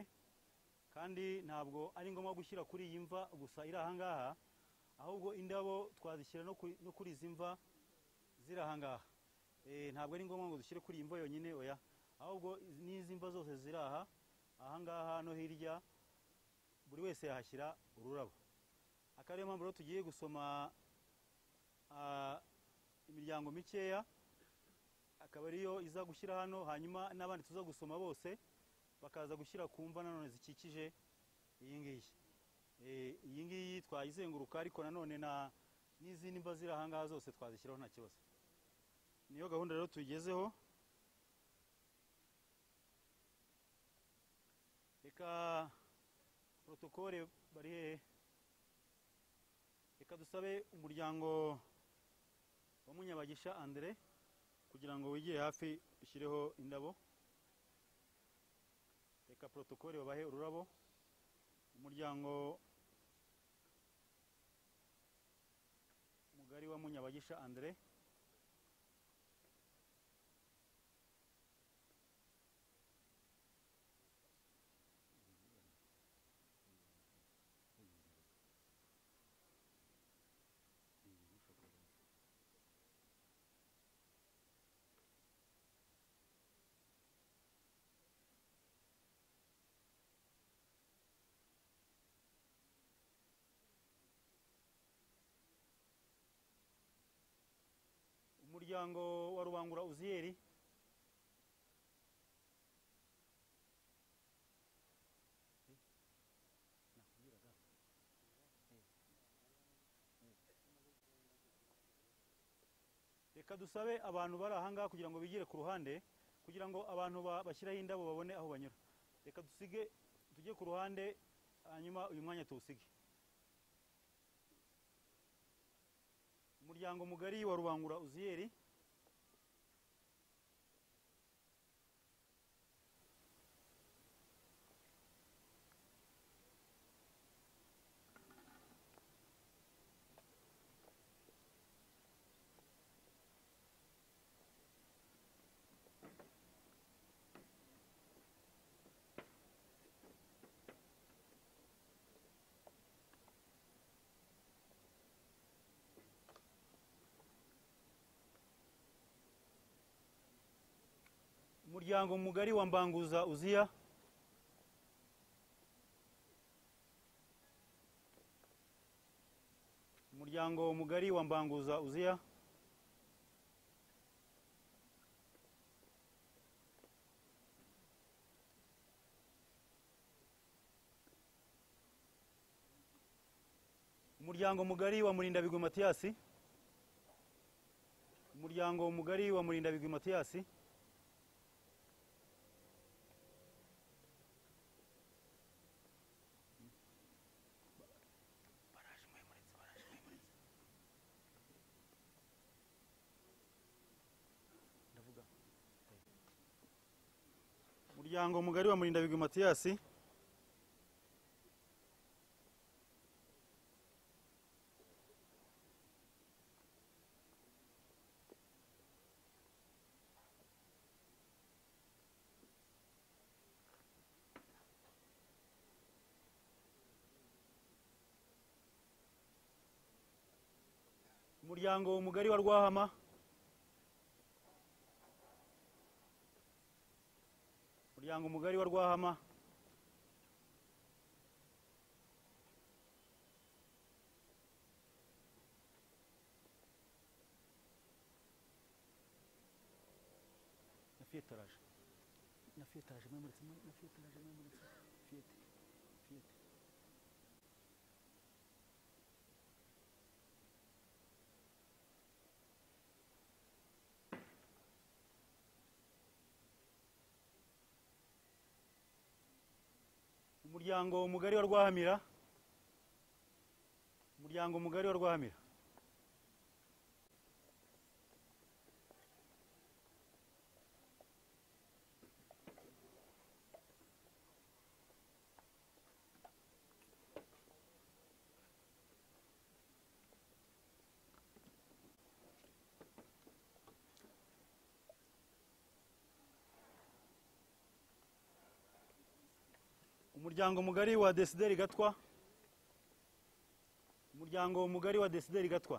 kandi ntabwo ari ngombwa gushyira kuri iyi mva gusa iri ahangaha ahubwo indabo twazishyira no kuri- no kuri izi mva ziri ahangaha Eh, ntabwo ari ngombwa ngo dushyire kuri iyi mva yonyine oya ahubwo izi- n'izi mva zose ziri aha ahangaha no hirya buri wese yahashyira ururabo akaba ariyo mpamvu rero tugiye gusoma ah, imiryango mikeya akaba ariyo iza gushyira hano hanyuma n'abandi tuza gusoma bose bakaza gushyira ku mva nanone zikikije iyi ngiyi Eh, iyi ngiyi twayizenguruka ariko nanone na n'izindi mva ziri ahangaha zose twazishyiraho nta kibazo niyo gahunda rero tuyigezeho reka protokole bari hehe reka dusabe umuryango wa munyabagisha andire kugira ngo wegere hafi ushyireho indabo reka porotokole babahe ururabo umuryango mugari wa munyabagisha andire umuryango wa rubangura uziyeri reka dusabe abantu bari ahangaha kugira ngo bigire ku ruhande kugira ngo abantu ba- bashyiraho indabo babone aho banyura reka dusige tujye ku ruhande hanyuma uyu mwanya tuwusige umuryango mugari wa rubangura uziyeri umuryango mugari wa mbanguza uziya umuryango mugari wa mbanguza uziya umuryango mugari wa murindabigwi matiyasi umuryango mugari wa murindabigwi matiyasi umuryango mugari wa murindabigwi matiyasi umuryango mugari wa rwahama umuryango mugari wa rwahama na fiyetaraje na fiyetaraje mwemuritse na fiyetaraje mwemuritse fiyete fiyete umuryango mugari wa rwahamira umuryango mugari wa rwahamira umuryango mugari wa desideri gatwa umuryango mugari wa desideri gatwa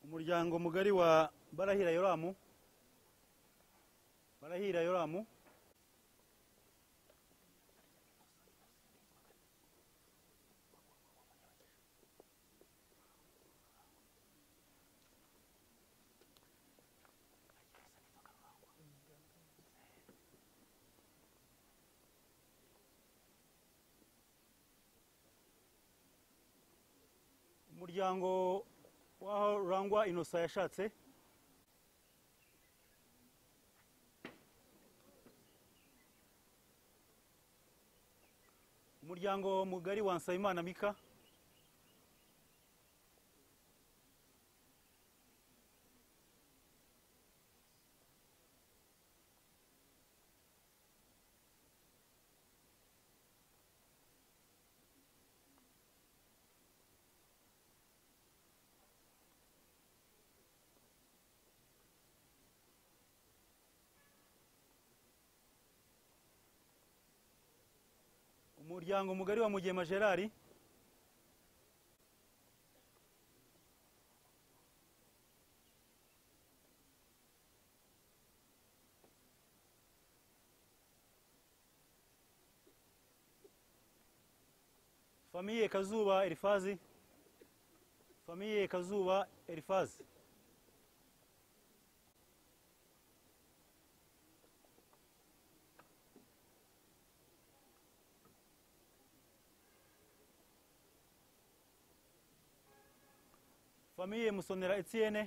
umuryango mugari wa barahira yoramu barahira yoramu umuryango w'aho rangwa inosa yashatse umuryango mugari wa nsabimana mika umuryango mugari wa mugema gerard famiye kazuba elifazi famiye kazuba elifazi famiye musonera etienne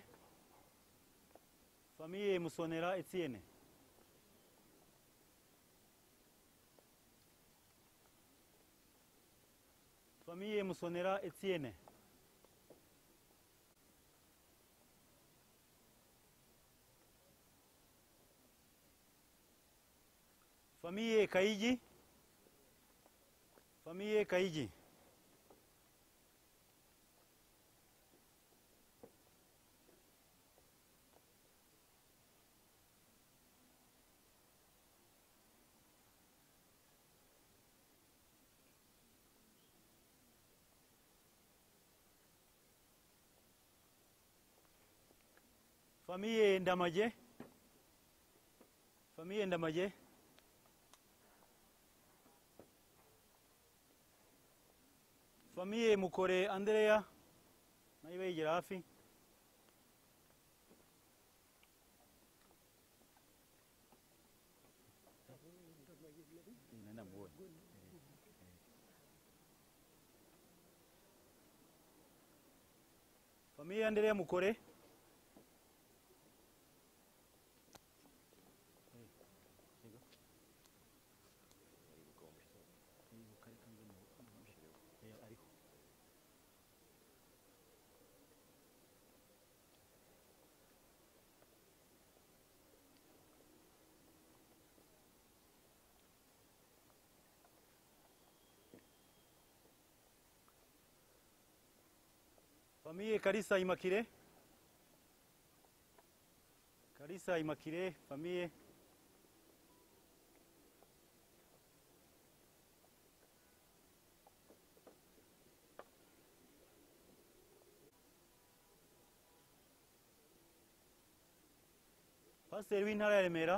famiye musonera etienne famiye musonera etienne famiye kayigi famiye kayigi famiye ndamage famiye ndamage famiye mukore andrea nayo ibayegera hafi famiye andrea mukore famiye karisa imakire karisa imakire famiye pasiteri w'intara ya remera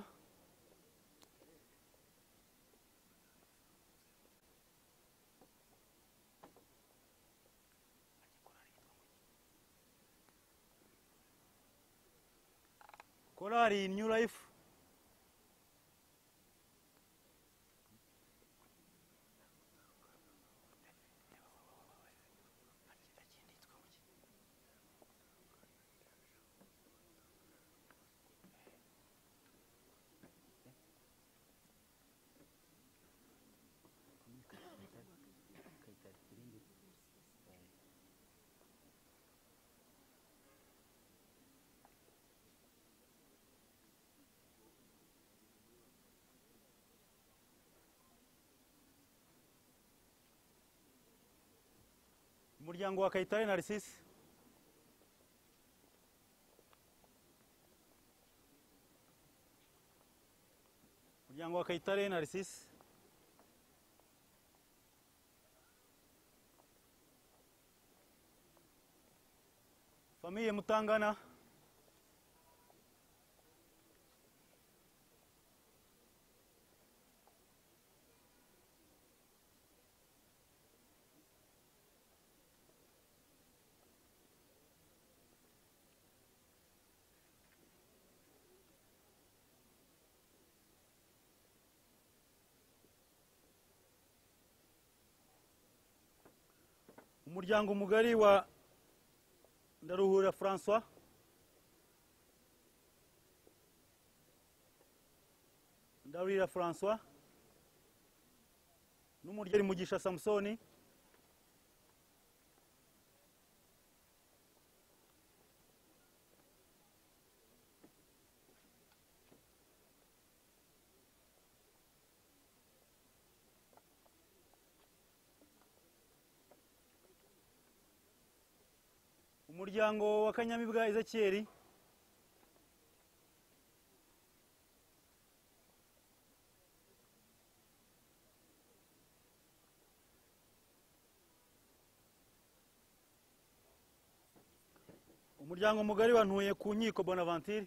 korari new life umuryango wa kayitare narisisi umuryango wa kayitare narisisi famiye mutangana umuryango mugari wa ndaruhura francois ndabwira francois n'umuryo mugisha samusoni umuryango wa kanyamibwa ezekiyeri umuryango mugari wa ntuye ku nkiko bonaventure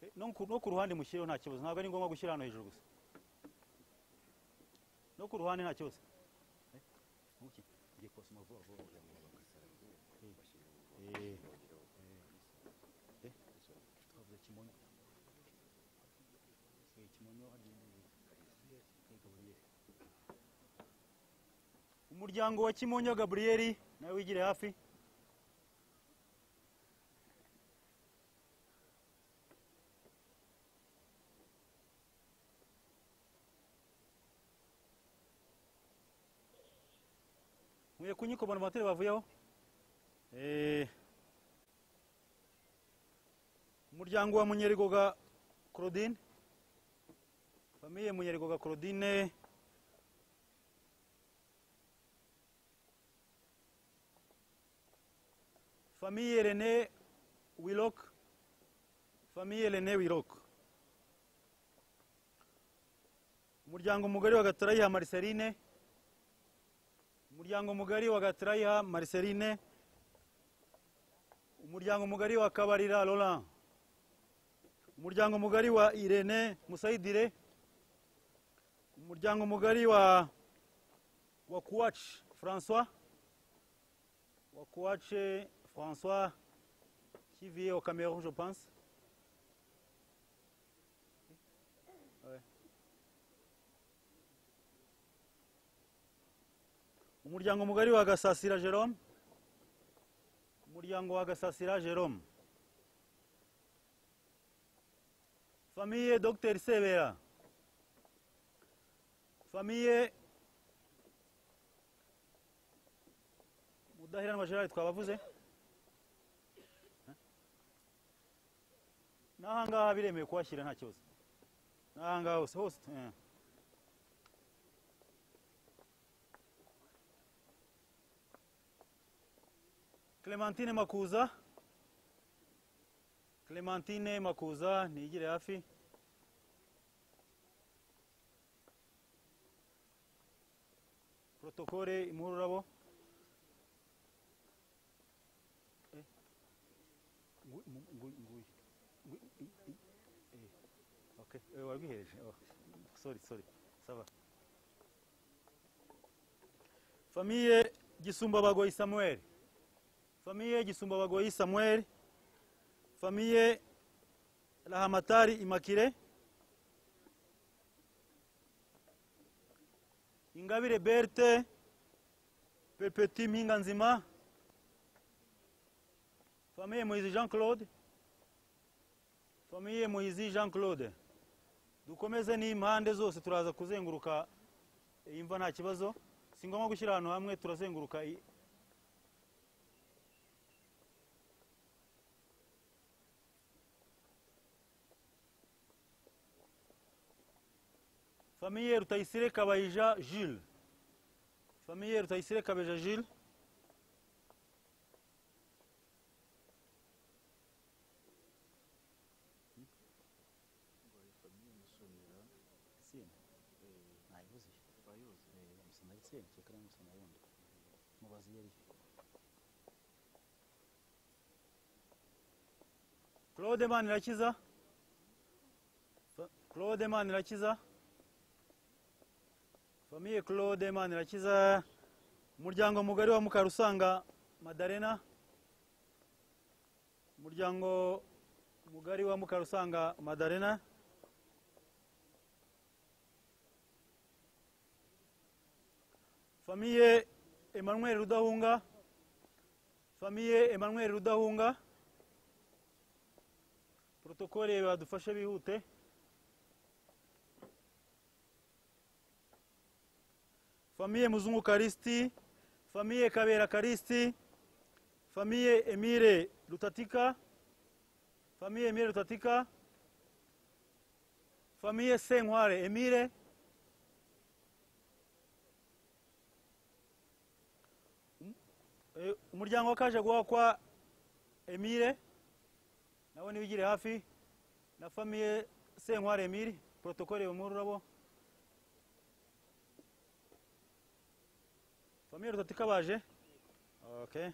Eh, no ku- no ku ruhande mushyireho nta kibazo ntabwo ari ngombwa gushyira hano hejuru gusa no ku ruhande nta kibazo umuryango wa kimonyo gaburiyeri nawe wigire hafi nkwiye kunyiko bona materi bavuyeho Eh. umuryango wa munyerigoga claudine famiye munyerigoga claudine famiye rene wilok famiye rene wilok umuryango mugari wa gatarayiha mariserine umuryango mugari wa gatarayiha mariserine umuryango mugari wa kabarira roland umuryango mugari wa irene musayidire umuryango mugari wa wa kuwaci francois wa kuwace francois qui vit au cameroun je pense Ouais. umuryango mugari wa gasasira jerome umuryango wa gasasira jerome famiye dr sebera famiye mudaheranwa gerard twabavuze n'ahangaha biremewe kuhashyira nta kibazo n'ahangaha hose hose eh. clementine makuza clementine makuza nigire hafi protokole imuha ururabo Ngu- ngu- ngu- ngu- ngu- i- i- eh, okay, eh, warwihereje oh, sorry sorry sava famiye gisumba bagoyi samuel famiye gisumba bagoyi samuel famiye rahamatari imakire ingabire berte pepeti mpinga nzima Famille Moïse Jean-Claude. Famille Moïse Jean-Claude. Dukomeze n'impande zose turaza kuzenguruka iyi mva nta kibazo. Si ngombwa gushyira ahantu hamwe turazenguruka i- Famille Rutayisire Kabayija Jules. Famille Rutayisire Kabayija Jules. claude manirakiza Fa- claude manirakiza famiye claude manirakiza umuryango mugari wa mukarusanga madarena umuryango mugari wa mukarusanga madarena famiye emmanuel rudahunga famiye emmanuel rudahunga protokole badufashe bihute famiye muzungu karisiti famiye kabera karisiti famiye emile rutatika famiye emile rutatika famiye senkware emile Eh, umuryango wakaje guha kwa emile nawe nibigire hafi na famiye senkware emile protokole mu rurabo famiye rutatika baje okay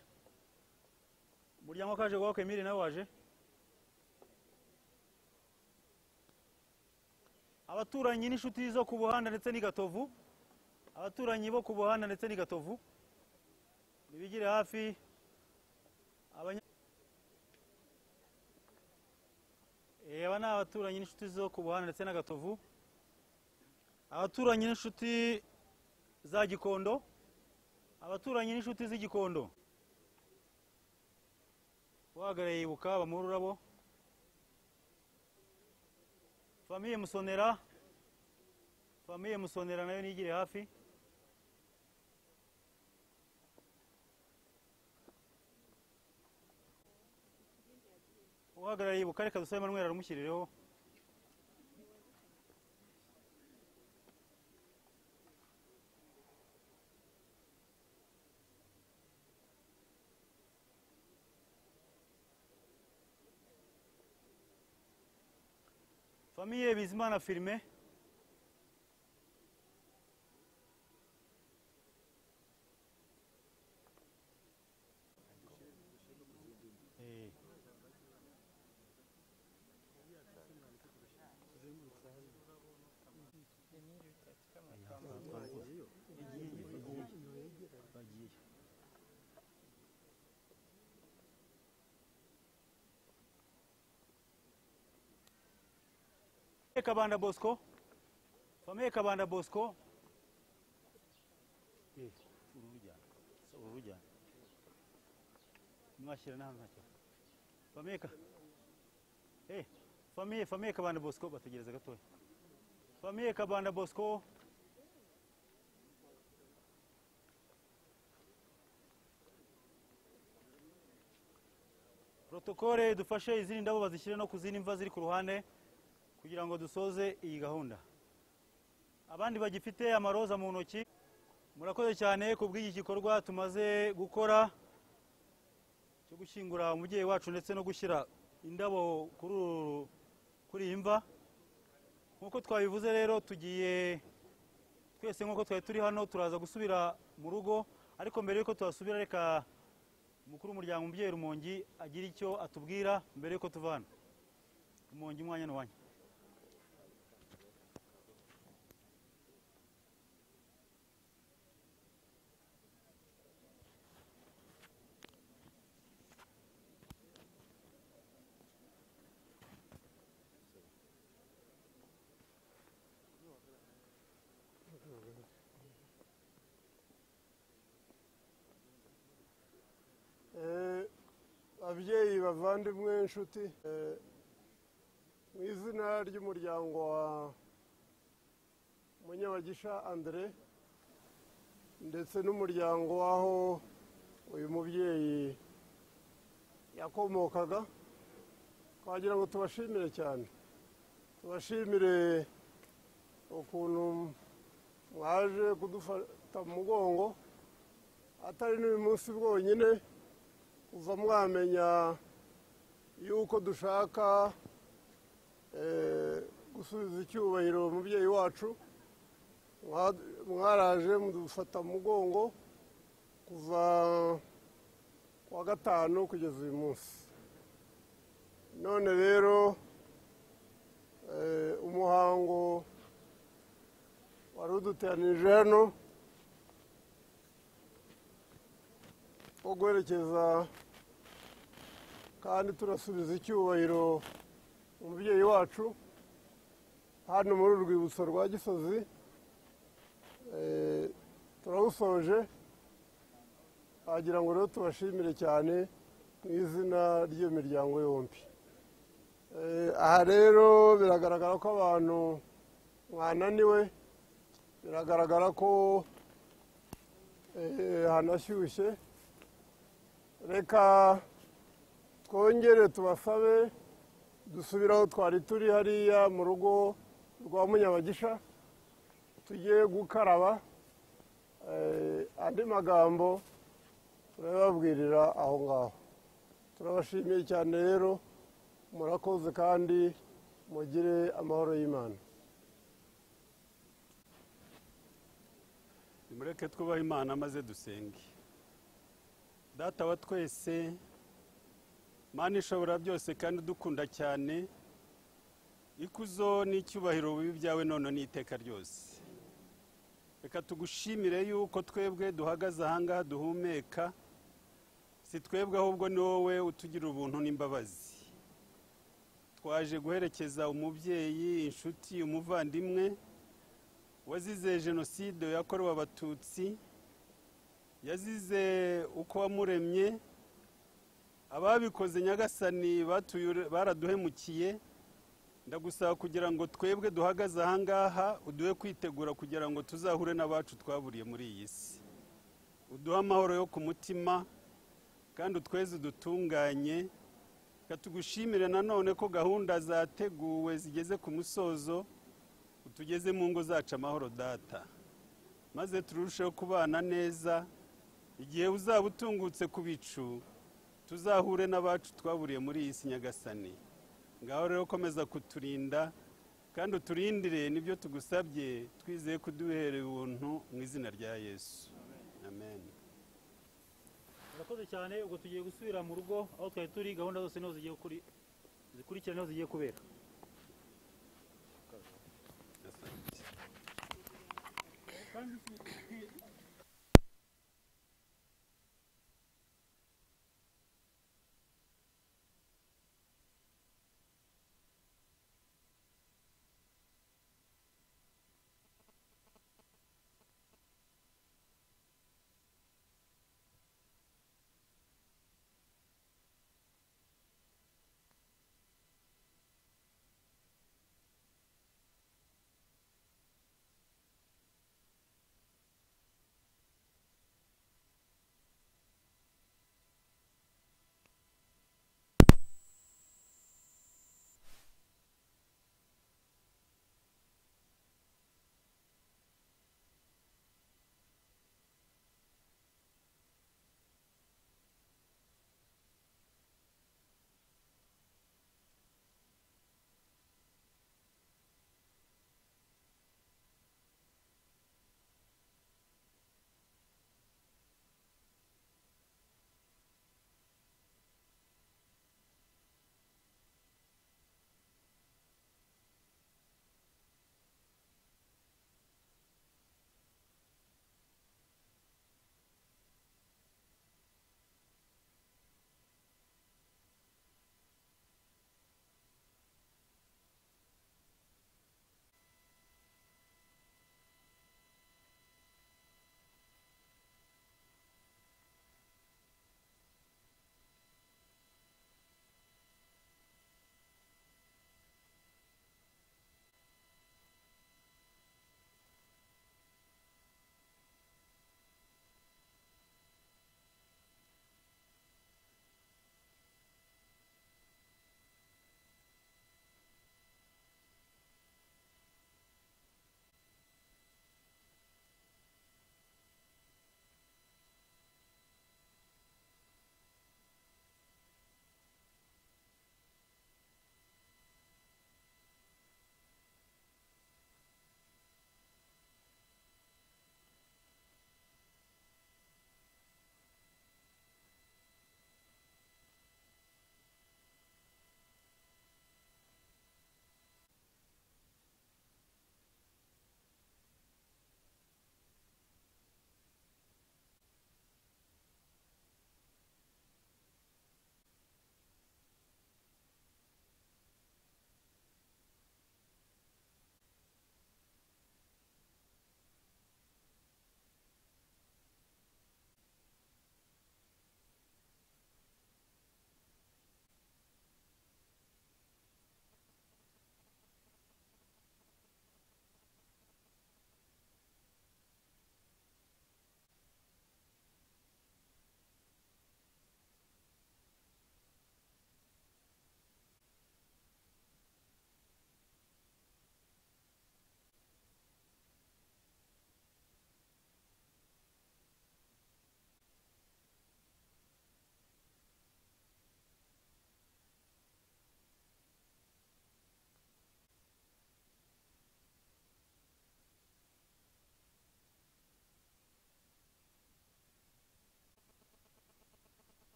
umuryango wakaje guha kwa emile nawe waje abaturanyi n'inshuti zo ku buhanda ndetse n'i gatovu abaturanyi bo ku buhanda ndetse n'i gatovu nibigire hafi abanya- Eh, aba ni abaturanyi n'inshuti zo ku buhanda ndetse n'agatovu abaturanyi n'inshuti za gikondo abaturanyi n'inshuti z'igikondo uhagarariye yibuka bamuhe ururabo famiye musonera famiye musonera nayo nigire hafi uhagarariye ubukare kadusa emanuel aramushyirireho famiye bizimana firime Eh. kabanda bosco famiye kabanda bosco Eh, urujyana. So, urujyana. mwashyira n'ahantu ntacyo famiye ka Eh, famiye famiye kabanda bosco bategereza gatoya famiye kabanda bosco protokole dufashe izindi ndabo bazishyire no ku zindi mva ziri ku ruhande kugira ngo dusoze iyi gahunda abandi bagifite amaroza mu ntoki murakoze cyane ku bw'iki gikorwa tumaze gukora cyo gushyingura umubyeyi wacu ndetse no gushyira indabo kuri uru- kuri iyi mva nk'uko twabivuze rero tugiye twese nk'uko twari turi hano turaza gusubira mu rugo ariko mbere y'uko tuhasubira reka umukuru w'umuryango umubyeyi rumongi agira icyo atubwira mbere y'uko tuvana rumongi umwanya n'uwanya Eh, ababyeyi bavandimwe inshuti eh, mu izina ry'umuryango wa munyabagisha andre ndetse n'umuryango w'aho uyu mubyeyi yakomokaga twagira ngo tubashimire cyane tubashimire ukuntu mwaje kudufata mu mugongo atari n'uyu munsi bwonyine kuva mwamenya yuko dushaka eh, gusubiza icyubahiro umubyeyi wacu mwa- mwaraje mudufata mu mugongo kuva ku wa gatanu kugeza uyu munsi none rero eh, umuhango wari uduteranije hano wo guherekeza kandi turasubiza icyubahiro umubyeyi wacu hano muri uru rwibutso rwa gisozi Eh, turawusoje wagira ngo rero tubashimire cyane mu izina ry'iyo miryango yombi Eh, aha rero biragaragara ko abantu mwananiwe biragaragara ko eh, hanashyushye reka twongere tubasabe dusubire aho twari turi hariya mu rugo rwa munyabagisha tujye gukaraba Eh, andi magambo turababwirira aho ngaho turabashimiye cyane rero murakoze kandi mugire amahoro y'imana nimureke twubahe imana maze dusenge data wa twese mana ishobora byose kandi udukunda cyane ikuzo n'icyubahiro bibi byawe none n'iteka ryose reka tugushimire yuko twebwe duhagaze ahangaha duhumeka si twebwe ahubwo ni wowe utugira ubuntu n'imbabazi twaje guherekeza umubyeyi inshuti umuvandimwe wazize jenoside yakorewe abatutsi yazize uko wamuremye ababikoze nyagasani batuye- baraduhemukiye ndagusaba kugira ngo twebwe duhagaze ahangaha uduhe kwitegura kugira ngo tuzahure n'abacu twaburiye muri iyi si uduhe amahoro yo ku mutima kandi utweze udutunganye katugushimire nanone ko gahunda zateguwe zigeze ku musozo utugeze mu ngo zacu amahoro data maze turusheho kubana neza igihe uzaba utungutse ku bicu tuzahure n'abacu twaburiye muri iyi si nyagasani ngaho rero komeza kuturinda kandi uturindire nibyo tugusabye twizeye kuduherera ubuntu mu izina rya yesu amen murakoze cyane ubwo tugiye gusubira mu rugo aho twari turi gahunda zose niho zigiye kuri zikurikira niho zigiye kubera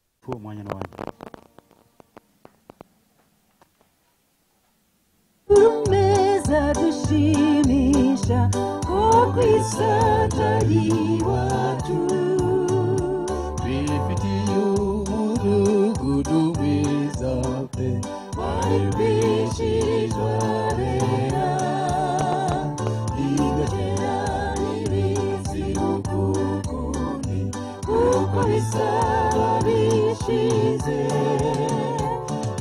gitifu umwanya n'uwanyu rumeza dushimisha ko ku isata iwacu bifitiye umudugudu mwiza pe waribishirizwa rera igakira n'ibizi ukukundi kuko bisaba bishize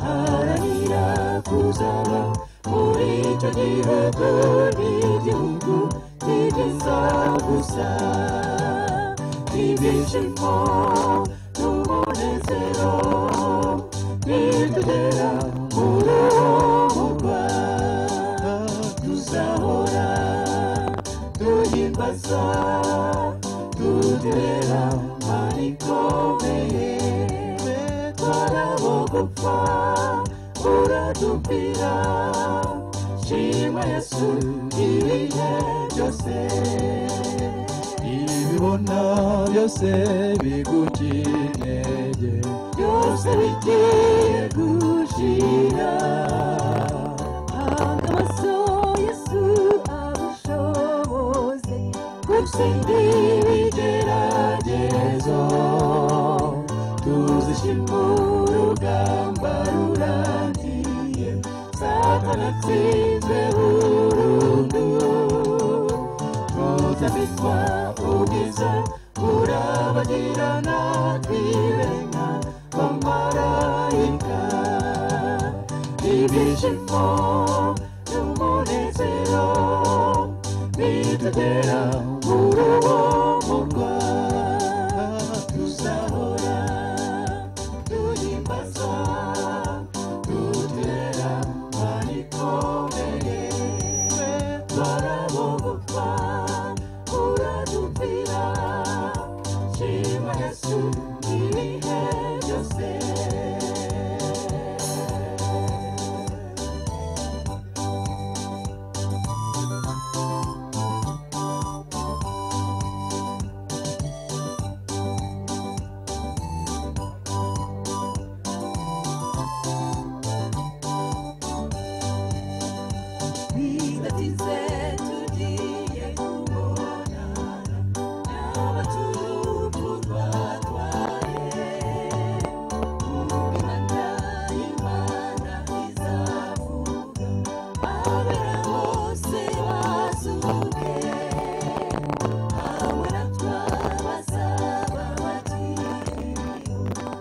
haranira kuzaba muri icyo gihugu n'igihugu kigeza gusa ibyishimo n'umunezero nitugera muri umurwa tuzahora duhimbaza tuterera manikomeye twarabo gupfa uradupfira shima yesu ibihe byose ibibona byose bigukinege byose bigiye gushira amaso yesu abushoboze gutsindi ibigeragezo tuzishima urugamba rurangiye satanatsinzwe burundu tuzabitwa ubwiza burabagirana twirenga bamarayika ibyishimo n'umunezero bitugera muri uwo murwa tuzahora duhimbaza dutera manikomeye twarabogopfa uradupfira shima yesu ibihe byose bidatinze tugiye kubonana n'abaturuku twatwaye imana imana izavuga abera bose bazuke hamwe natwa bazaba bakiriho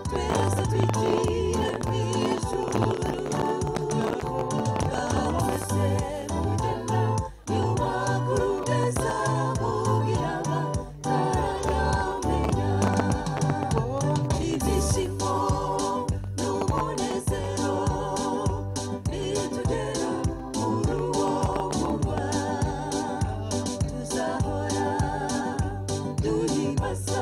twese twigire mu ijuru ngabo bose mugenda yubaka urugeza kugira bataramenya ibyishimo n'umunezero nitugera muri uwo murwa tuzahora duhimbaza